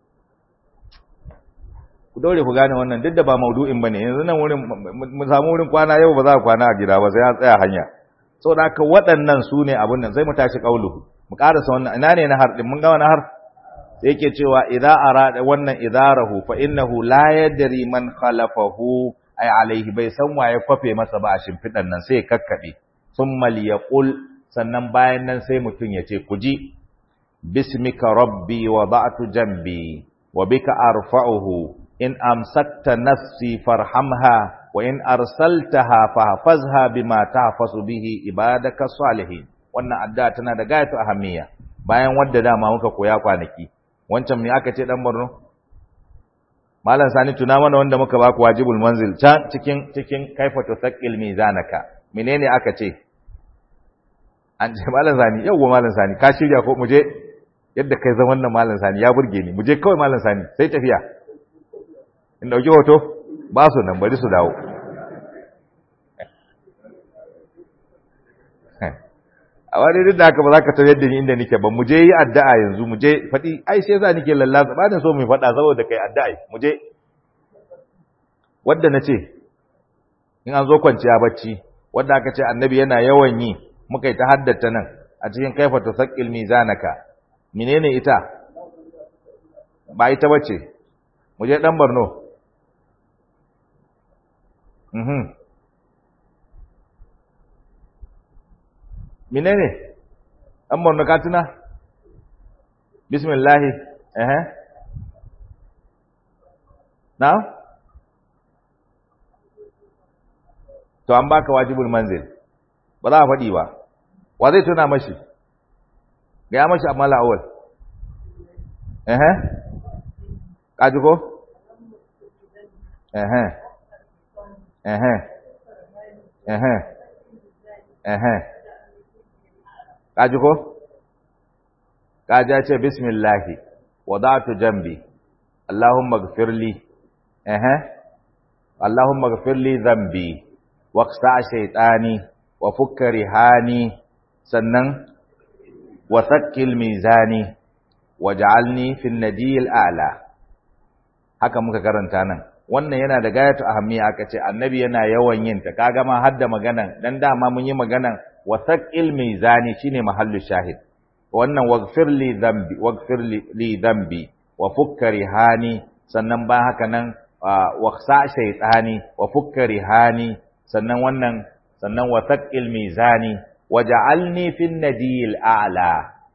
ku daure ku gane wannan duk da ba maudu'in bane yanzu nan wurin mu samu wurin kwana yau ba za a kwana a gida ba sai an tsaya hanya saboda haka waɗannan su ne abin nan sai mu tashi kauluhu mu karasa wannan ina ne na har din mun gama na har sai yake cewa idza arada wannan idarahu fa innahu la yadri man khalafahu ay alaihi bai san waye kwafe masa ba a shimfidan nan sai kakkabe thumma liyaqul sannan bayan nan sai mutun ya ce kuji bismika rabbi wada'tu jambi wa bika arfa'uhu in amsakta nafsi farhamha wa in arsaltaha fahfazha bima tahfazu bihi ibadaka salihin wannan addu'a tana da gayatu ahammiya bayan wadda dama muka koya kwanaki wancan me aka ce dan Borno Malam Sani tuna mana wanda muka baku wajibul manzil can cikin cikin kaifa tusaqqil mizanaka menene aka ce an ce Malam Sani yauwa Malam Sani ka shirya ko muje yadda kai zaman nan Malam Sani ya burge ni muje kawai Malam Sani sai tafiya in dauki hoto ba su nan bari su dawo a wani duk da haka ba za ka tafiyar da ni inda nike ba mu je yi addu'a yanzu mu je faɗi ai sai za nike lallasa ba da so mu faɗa saboda kai addu'a mu je wadda na ce in an zo kwanciya bacci wadda aka ce annabi yana yawan yi muka yi ta haddata nan a cikin kaifa ta saƙil mizanaka menene ita ba ita bace mu je dan Borno mhm menene an morna katuna bismillah eh na to an baka wajibul manzil ba za a faɗi ba wa zai tuna mashi ga ya mashi amma la'awal eh kaji ko eh eh eh eh kaji ko kaji ya ce bismillahi wadatu jambi allahumma gfirli eh allahumma gfirli dhanbi waqsa shaytani wa fukka rihani sannan wa thaqqil mizani waj'alni fi an-nadiyil a'la haka muka karanta nan wannan yana da gayatu ahammiya aka ce annabi yana yawan yin ta kaga ma hadda maganan dan dama mun yi maganan wa thaqil mizani shine mahallu shahid wannan waghfir li dhanbi waghfir li dhanbi wa fukka rihani sannan ba haka nan wa khsa shaytani wa fukka rihani sannan wannan sannan wa thaqil mizani waj'alni fin nadiyil a'la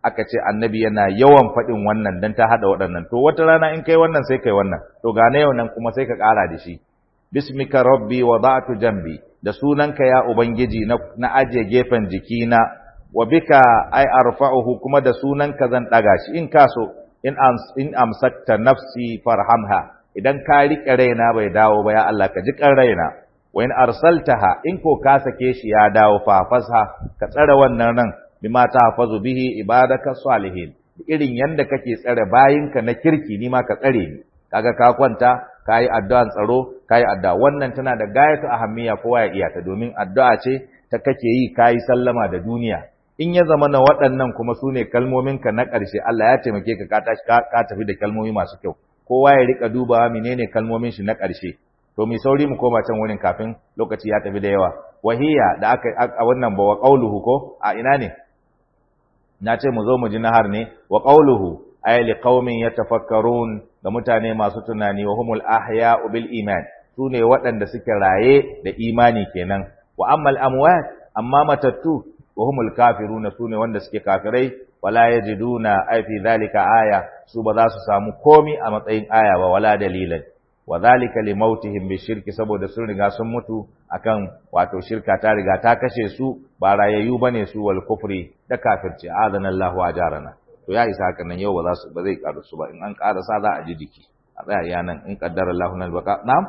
aka ce annabi yana yawan faɗin wannan dan ta hada waɗannan to wata rana in kai wannan sai kai wannan to ga na yau nan kuma sai ka ƙara da shi bismika rabbi wada'tu jambi da sunanka ya ubangiji na, na aje gefen jikina wa bika ai arfa'uhu kuma da sunanka zan daga shi in kaso in ams, in amsakta nafsi farhamha idan ka rike raina bai dawo ba ya Allah ka ji kan raina wa in arsaltaha in ko ka sake shi ya dawo fa fasha ka tsare wannan ran bima tahfazu bihi ibadaka salihin irin yanda kake tsare bayinka na kirki ni ma ka tsare ni kaga ka kwanta kayi addu'an tsaro kayi addu'a wannan tana da gayatu ahammiya kowa ya iya ta domin addu'a ce ta kake yi kayi sallama da duniya in ya zama na waɗannan kuma su ne kalmominka na ƙarshe Allah ya taimake ka ka tafi da kalmomi masu kyau kowa ya rika dubawa menene kalmomin shi na ƙarshe to mai sauri mu koma can wurin kafin lokaci ya tafi da yawa wahiya da aka a wannan ba wa qauluhu ko a ina ne na ce mu zo mu ji nahar ne wa qauluhu ay li qaumin yatafakkarun ga mutane masu tunani wa humul ahya'u bil iman sune waɗanda suke raye da imani kenan wa ammal amwat amma matattu wa humul kafiruna sune wanda suke kafirai wala yajiduna ay fi dhalika aya su ba za su samu komi a matsayin aya ba wala dalilan wa dhalika li mautihim bi shirki saboda sun riga sun mutu akan wato shirka ta riga ta kashe su ba rayayyu bane su wal kufri da kafirci adana Allahu ajarana to ya isa haka nan yau ba za su ba zai karu su ba in an karasa za a ji jiki a tsaya iya nan in qaddara Allahu nal baqa na'am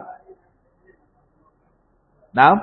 na'am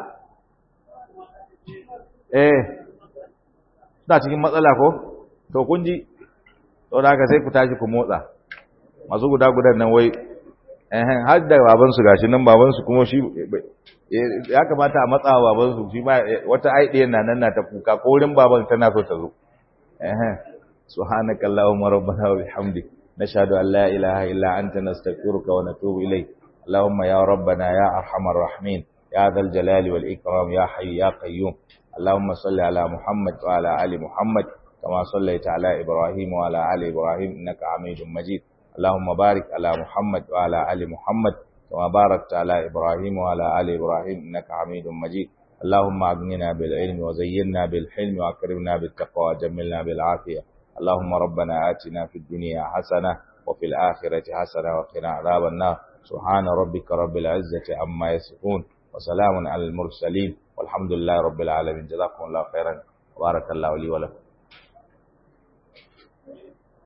eh suna cikin matsala ko to kun ji to da haka sai ku tashi ku motsa masu guda gudan nan wai eh har da baban su gashi nan baban su kuma shi ya kamata a matsa wa baban su shi ma wata aidiya na nan na ta kuka ko wurin baban tana so ta zo eh سبحانك اللهم ربنا وبحمدك نشهد أن لا إله إلا أنت نستغفرك ونتوب إليك اللهم يا ربنا يا أرحم الراحمين يا ذا الجلال والإكرام يا حي يا قيوم اللهم صل على محمد وعلى آل محمد كما صليت على إبراهيم وعلى آل إبراهيم إنك حميد مجيد اللهم بارك على محمد وعلى آل محمد كما باركت على إبراهيم وعلى آل إبراهيم إنك حميد مجيد اللهم أغننا بالعلم وزينا بالحلم وأكرمنا بالتقوى وجملنا بالعافية اللهم ربنا آتنا في الدنيا حسنة وفي الآخرة حسنة وقنا عذاب النار سبحان ربك رب العزة عما يصفون وسلام على المرسلين والحمد لله رب العالمين جزاكم الله خيرا وبارك الله لي ولكم